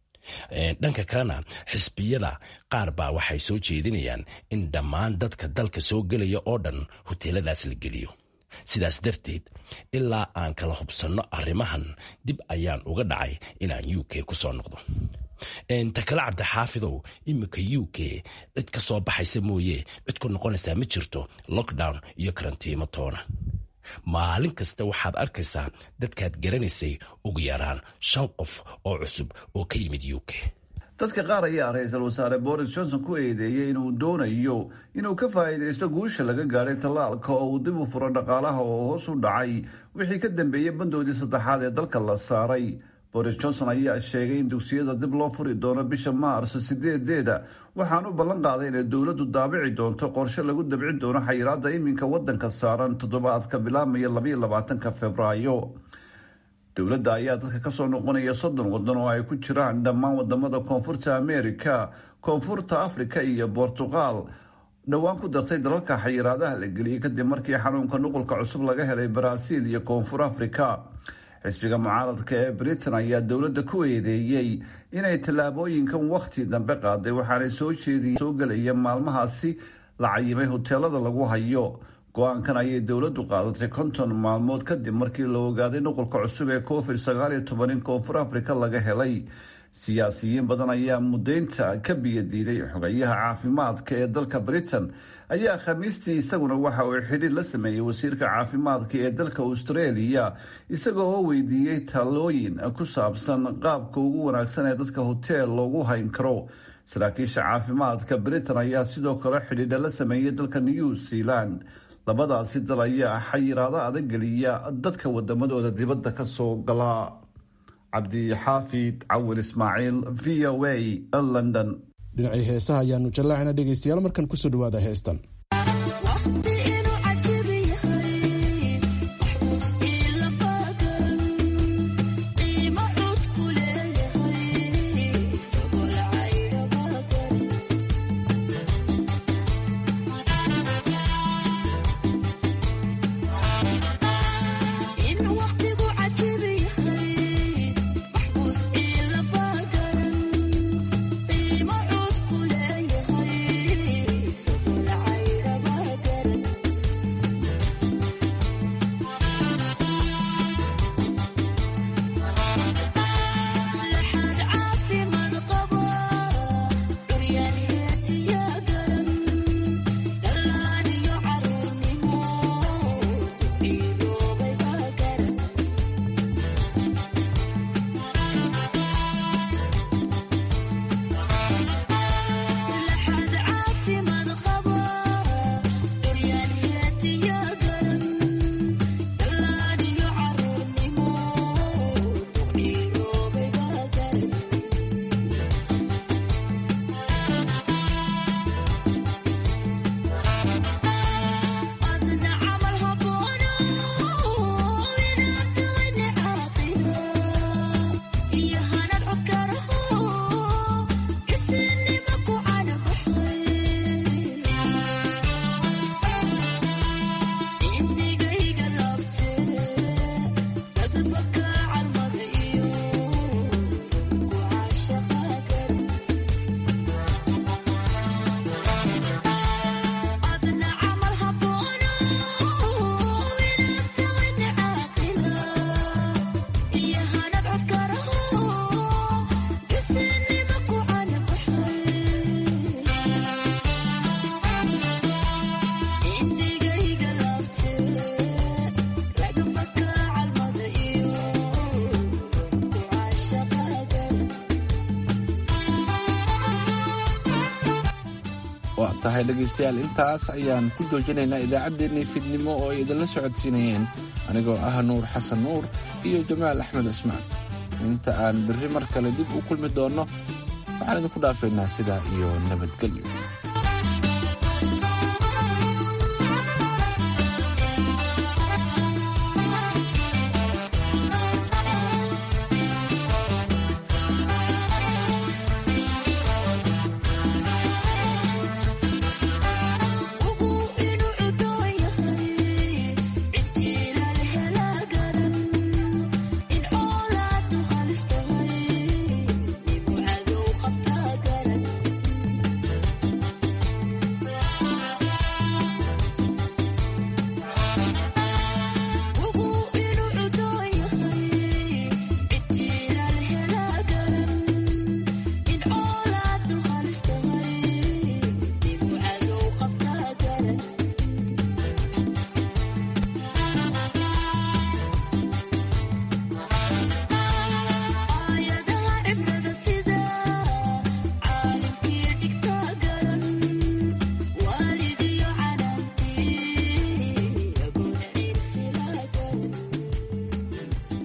dhanka kalena xisbiyada qaar baa waxay soo jeedinayaan in dhammaan dadka dalka soo gelaya oo dhan hoteeladaas la geliyo sidaas darteed ilaa aan kala hubsanno arrimahan dib ayaan uga dhacay inaan u k ku soo noqdo takale cabdixaafidow iminka u k cid ka soo baxaysa mooye cid ku noqonaysaa ma jirto lockdown iyo karantiimo toona maalin kasta waxaad arkaysaa dadkaad garanaysay ugu yaraan shan qof oo cusub oo ka yimid u k dadka qaar ayaa ra-iisul wasaare boris johnson ku eedeeyey inuu doonayo inuu ka faa'iidaysto guusha laga gaadhay tallaalka oo uu dib u furo dhaqaalaha oo hoos u dhacay wixii ka dambeeyey bandoodii saddexaad ee dalka la saaray boris johnson ayaa sheegay in dugsiyada dib loo furi doono bisha maars sideedeeda waxaan u ballan qaaday inay dowladdu daabici doonto qorshe lagu dabcin doono xayiraada iminka wadanka saaran toddobaadka bilaabmaya labaiyo labaatanka februaayo dowladda ayaa dadka kasoo noqonaya soddon wadan oo ay ku jiraan dhammaan wadamada koonfurta america koonfurta africa iyo bortuqal dhowaan ku dartay dalalka xayiraadaha la geliyey kadib markii xanuunka nuqulka cusub laga helay baraaziil iyo koonfur africa xisbiga mucaaradka ee britain ayaa dowladda ku eedeeyey inay tallaabooyinkan wakhti dambe qaaday waxaanay soo jeediye soo gelaya maalmahaasi la cayimay hoteelada lagu hayo go-aankan ayay dowladdu qaadatay konton maalmood kadib markii la ogaaday nuqulka cusub ee covid sagaal iyo toban in koonfur africa laga helay siyaasiyiin badan ayaa mudaynta ka biyadiiday xogayaha caafimaadka ee dalka britain ayaa khamiistii isaguna waxa uu xidhiir la sameeyey wasiirka caafimaadka ee dalka australia isagoo oo weydiiyey talooyin ku saabsan qaabka ugu wanaagsan ee dadka hoteel loogu hayn karo saraakiisha caafimaadka britain ayaa sidoo kale xidhiidha la sameeyey dalka new zealand labadaasi dal ayaa xayiraado adag geliya dadka wadamadooda dibadda ka soo gala cabdixaafid cawil ismaaciil v o a london dhinacii heesaha ayaanu jallaacina dhegaystayaal markan kusoo dhawaada heestan waa tahay dhegaystayaal intaas ayaan ku joojinaynaa idaacaddeenii fidnimo oo ay idinla socodsiinayeen anigoo ah nuur xasan nuur iyo jamaal axmed cismaan inta aan berri mar kale dib u kulmi doonno waxaan idinku dhaafaynaa sidaa iyo nabadgelyo